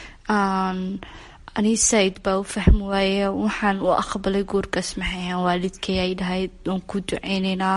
ani saaid baa u fahmi waaye waxaan u aqbalay guurkaas maxay ahaan waalidkay ay dhahay oon ku duceyneynaa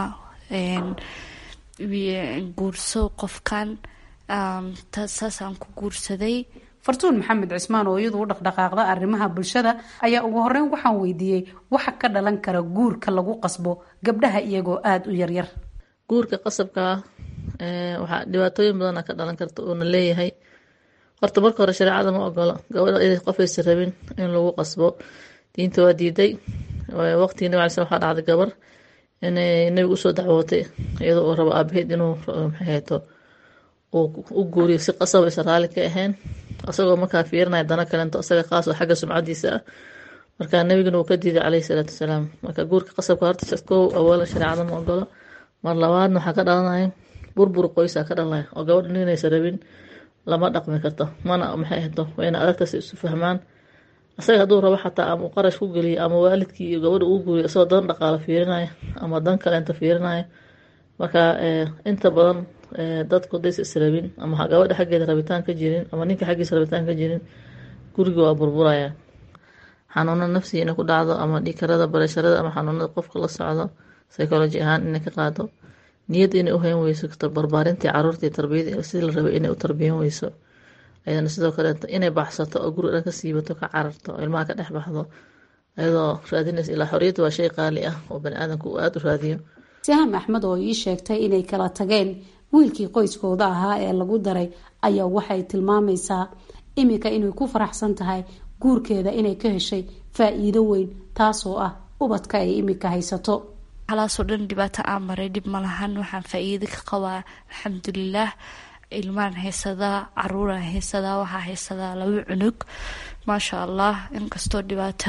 guurso qofkan saasaan ku guursaday fartuun maxamed cismaan oo iyadu u dhaqdhaqaaqda arrimaha bulshada ayaa ugu horeyn waxaan weydiiyey waxa ka dhalan kara guurka lagu qasbo gabdhaha iyagoo aada u yaryar guurka qasabka ah waxaa dhibaatooyin badana ka dhalan karta uuna leeyahay horta marka hore shareecada ma ogolo gabadha inay qofaysa rabin in lagu qasbo diinta waa diiday waqtigii nabig alay slam waxaa dhacday gabar inay nabiga usoo dacwootay iyadoo uu rabo aabaheed inuu maxay hayto u guuriyo si qasab aysan raalli ka ahayn isagoo markaa fiirinaya dana kalento isaga qaas oo xagga sumcadiisa ah markaa nabigana uu ka diiday caleyhi salaatu wasalaam marka guurka qasabka horta kow awoolan shareecada ma ogolo mar labaadna waxaa ka dhalanaya burbur qoysaa ka dhalanaya oo gabadha ninaysa rabin lama dhaqmi karto mana maxay ahdo wayna adagta si isu fahmaan isaga hadduu rabo xataa ama qarash ku geliyo ama waalidkii iyo gabadha uu guuriyo isagoo dan dhaqaalo fiirinaya ama dan kaleenta fiirinaya marka inta badan dadku days israbin ama gabadha xaggeeda rabitaan ka jirin ama ninka xaggiisa rabitaan ka jirin guriga waa burburaya xanuuno nafsiga inay ku dhacdo ama dhiikarada barasharada ama xanuunada qofka la socdo psychology ahaan inay ka qaado niyad inay u hayn weyso barbaarintii caruurtii tarbiyadii sidii la rabay inay u tarbiyan weyso ayadana sidoo kaleeto inay baxsato oo guri dhan ka siibato ka cararto oo ilmaha ka dhex baxdo ayadoo raadinaysa ilaa xorriyadda waa shay qaali ah oo bani aadamku uu aada u raadiyo saham axmed oo ii sheegtay inay kala tageen wiilkii qoyskooda ahaa ee lagu daray ayaa waxay tilmaamaysaa iminka inay ku faraxsan tahay guurkeeda inay ka heshay faa-iido weyn taasoo ah ubadka ay iminka haysato halaasoo dhan dhibaato aan maray dhib ma lahan waxaan faa-iido ka qabaa alxamdulilaah ilmaan haysadaa caruuraan haysadaa waxaa haysadaa laba cunug maasha allah inkastoo dhibaato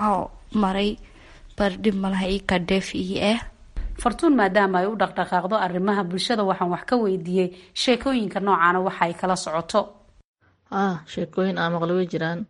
maray bar dhib malaha ii kadheef ii ah fartuun maadaama ay u dhaqdhaqaaqdo arrimaha bulshada waxaan wax ka weydiiyey sheekooyinka noocaana waxa ay kala socoto ah sheekooyin aan maqlo way jiraan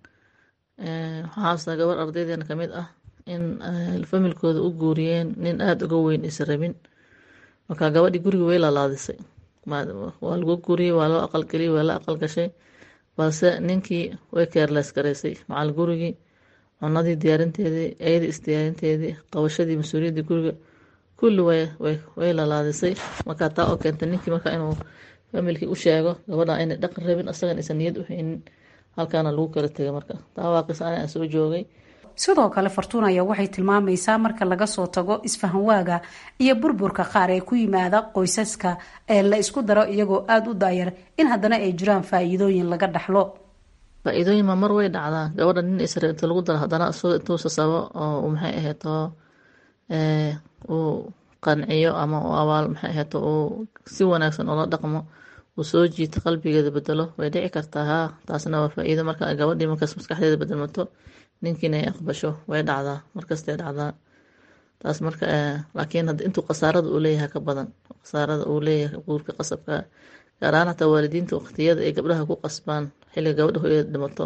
waxaa haastaa gabar ardaydeena kamid ah in familkooda u guuriyeen nin aada uga weyn is rabin marka gabadhii guriga way lalaadisay waa lagu guuriyey waa loo aqalgeliyey waa la aqalgashay balse ninkii way keerlees garaysay macal gurigii cunadii diyaarinteedii eedii isdiyaarinteedii qabashadii mas-uuliyaddii guriga kulli way lalaadisay markaa taa oo keentay ninkii marka inuu familkii u sheego gabadha inay dhaqan rabin asagan aysan niyad u haynin halkaana lagu kala tegay marka taa waa qis ani aan soo joogay sidoo kale fartuun ayaa waxay tilmaamaysaa marka laga soo tago isfahanwaaga iyo burburka qaar ee ku yimaada qoysaska ee la isku daro iyagoo aada u daayar in haddana ay jiraan faa-iidooyin laga dhaxlo faa-iidooyin ma mar way dhacdaa gabadha nin isra inta lagu daro haddana isagoo intuu sasabo oo maxay ahayd oo uu qanciyo ama uu abaal maxay ahayd uu si wanaagsan ula dhaqmo uu soo jiito qalbigeeda bedelo way dhici kartaa haa taasna waa faa-iido marka gabadhii markaas maskaxdeeda bedelmato ninkiina ay aqbasho way dhacdaa markastay dhacdaa taas marka laakiin hadda intuu khasaarada uu leeyahay ka badan khasaarada uu leeyahay guurka qasabka gaar ahaan hataa waalidiinta waqtiyada ay gabdhaha ku qasbaan xilliga gabadha hooyada dhimato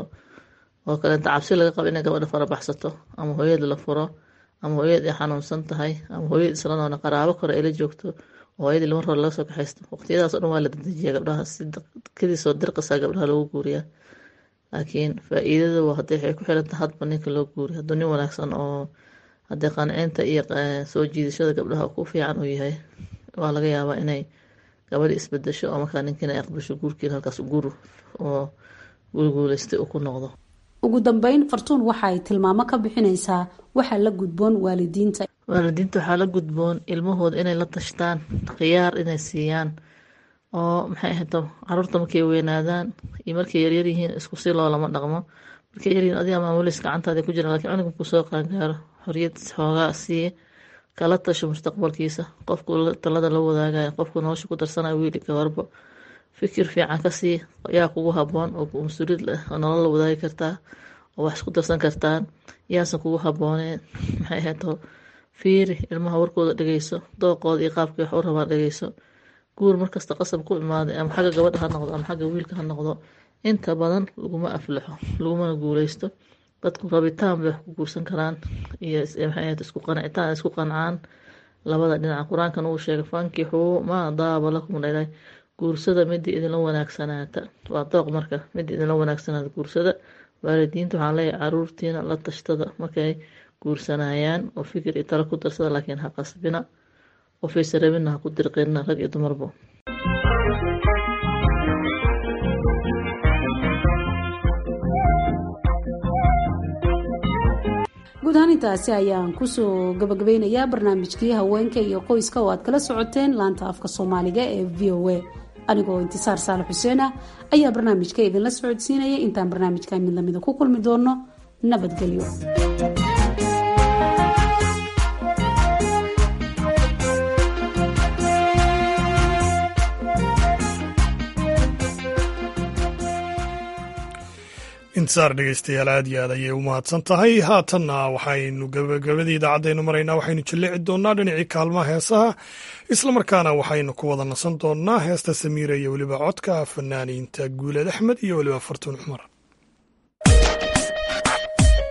oo kaleenta cabsi laga qabo inay gabadha farabaxsato ama hooyada la furo ama hooyada ay xanuunsan tahay ama hooyada isla noona qaraabo kore ay la joogto oo hooyadii lama rabo laga soo kaxaysto waqtiyadaas o dhan waa la dadejiya gabdhaha si kadiisoo dirqisaa gabdhaha lagu guuriyaa laakiin faa-iidada waa hadday waxay ku xirantahay hadba ninka loo guuriy hadduu nin wanaagsan oo haddii qancinta iyo soo jiidashada gabdhaha ku fiican uu yahay waa laga yaabaa inay gabadhi isbedesho oo markaa ninkiina ay aqbasho guurkiina halkaas guur oo guulguuleystay uu ku noqdo ugu dambeyn fartuun waxa ay tilmaamo ka bixinaysaa waxaa la gudboon waalidiinta waalidiinta waxaa la gudboon ilmahooda inay la tashtaan khiyaar inay siiyaan oo maxay ahayto caruurta markay weynaadaan iyo markay yaryar yihiin isku si loo lama dhaqmo markay yaryihiin adiga maamulis gacantaada ku jira lakiin cunuga markuu soo qaangaaro xoriyad xoogaa siiye kala tasho mustaqbalkiisa qofku talada la wadaagayo qofku nolosha ku darsanayo wiili gabarbo fikir fiican ka sii yaa kugu haboon oo mas-uuliyad leh oo nolol la wadaagi kartaa oo wax isku darsan kartaan yaasan kugu habooneen maxay ahayto fiiri ilmaha warkooda dhegeyso dooqooda iyo qaabkii wax u rabaa dhegeyso guur markasta qasab ku imaaday ama xagga gabadha ha noqdo ama xagga wiilka ha noqdo inta badan laguma aflaxo lagumana guuleysto dadku rabitaan bay wax ku guursan karaan iyo maxay ahayd isku qancitaan isku qancaan labada dhinaca qur-aankan uu sheegay fankixuu maa daaba lakum dhalay guursada midii idinla wanaagsanaata waa dooq marka midii idinla wanaagsanaata guursada waalidiinta waxaan leeyahay caruurtiina la tashtada markay guursanayaan oo fikir iyo talo ku darsada laakiin ha qasbina qofaysa rabina ha ku dirqinina rag iyo dumarbo guud ahaan intaasi ayaan kusoo gabagabeynayaa barnaamijkii haweenka iyo qoyska oo aad kala socoteen laanta afka soomaaliga ee v o a anigoo intisaar saale xuseen ah ayaa barnaamijka idinla socodsiinaya intaan barnaamijka mid lamida ku kulmi doono nabadgelyo intisaar dhegeystayaal aad iyo aad ayay u mahadsan tahay haatanna waxaynu gabagabadii idaacadaynu maraynaa waxaynu jalleci doonnaa dhinacii kaalmaha heesaha islamarkaana waxaynu ku wada nasan doonnaa heesta samiira iyo weliba codka fanaaniinta guuled axmed iyo weliba fartuun cumar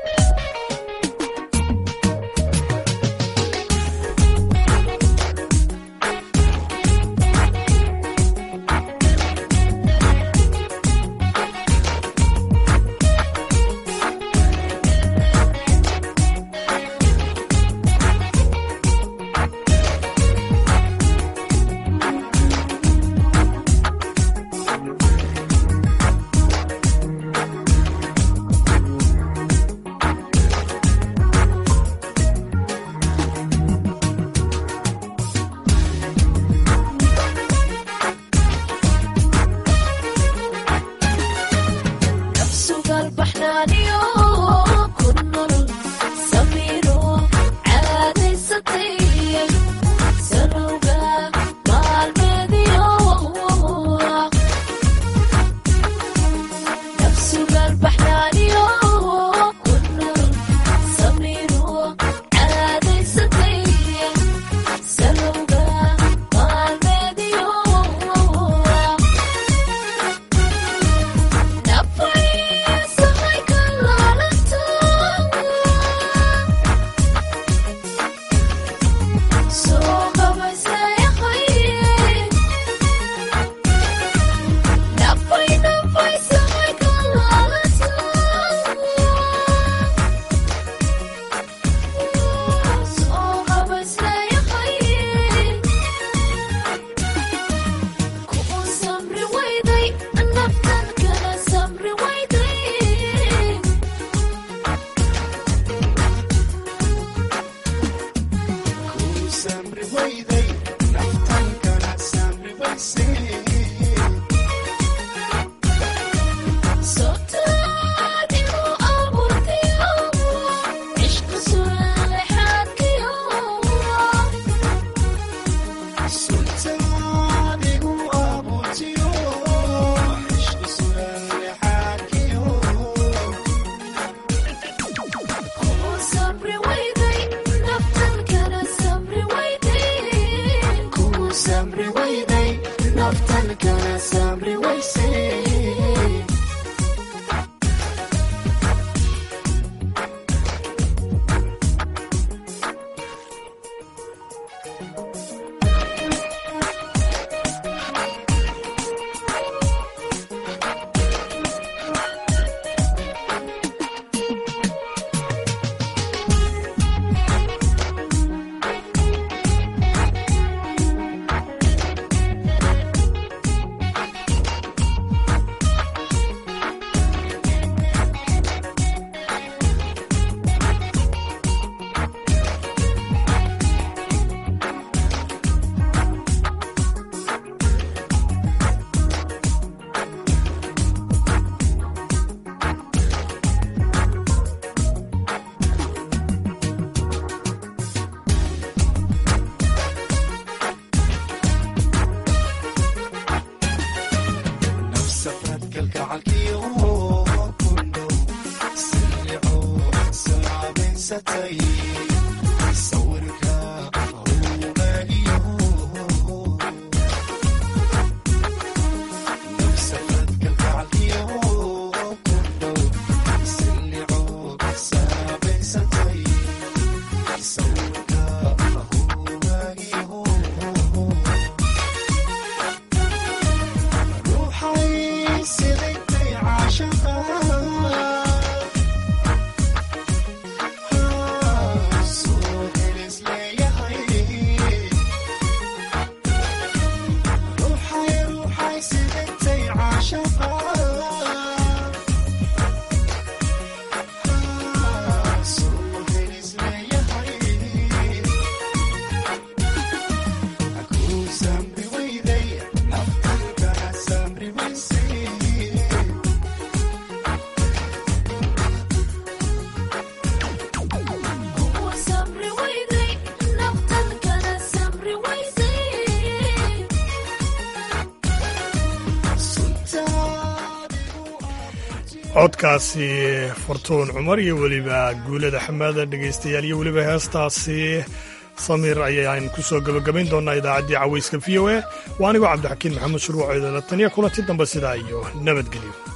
codkaasi fortuun cumar iyo weliba guulada xamaada dhegaystayaal iyo weliba heestaasi samiir ayaan ku soo gebagabayn doonaa idaacaddii cawayska v o a waa anigoo cabdixakiin maxamed shuruuc eedala taniya kulanti dambe sidaa iyo nabadgelyo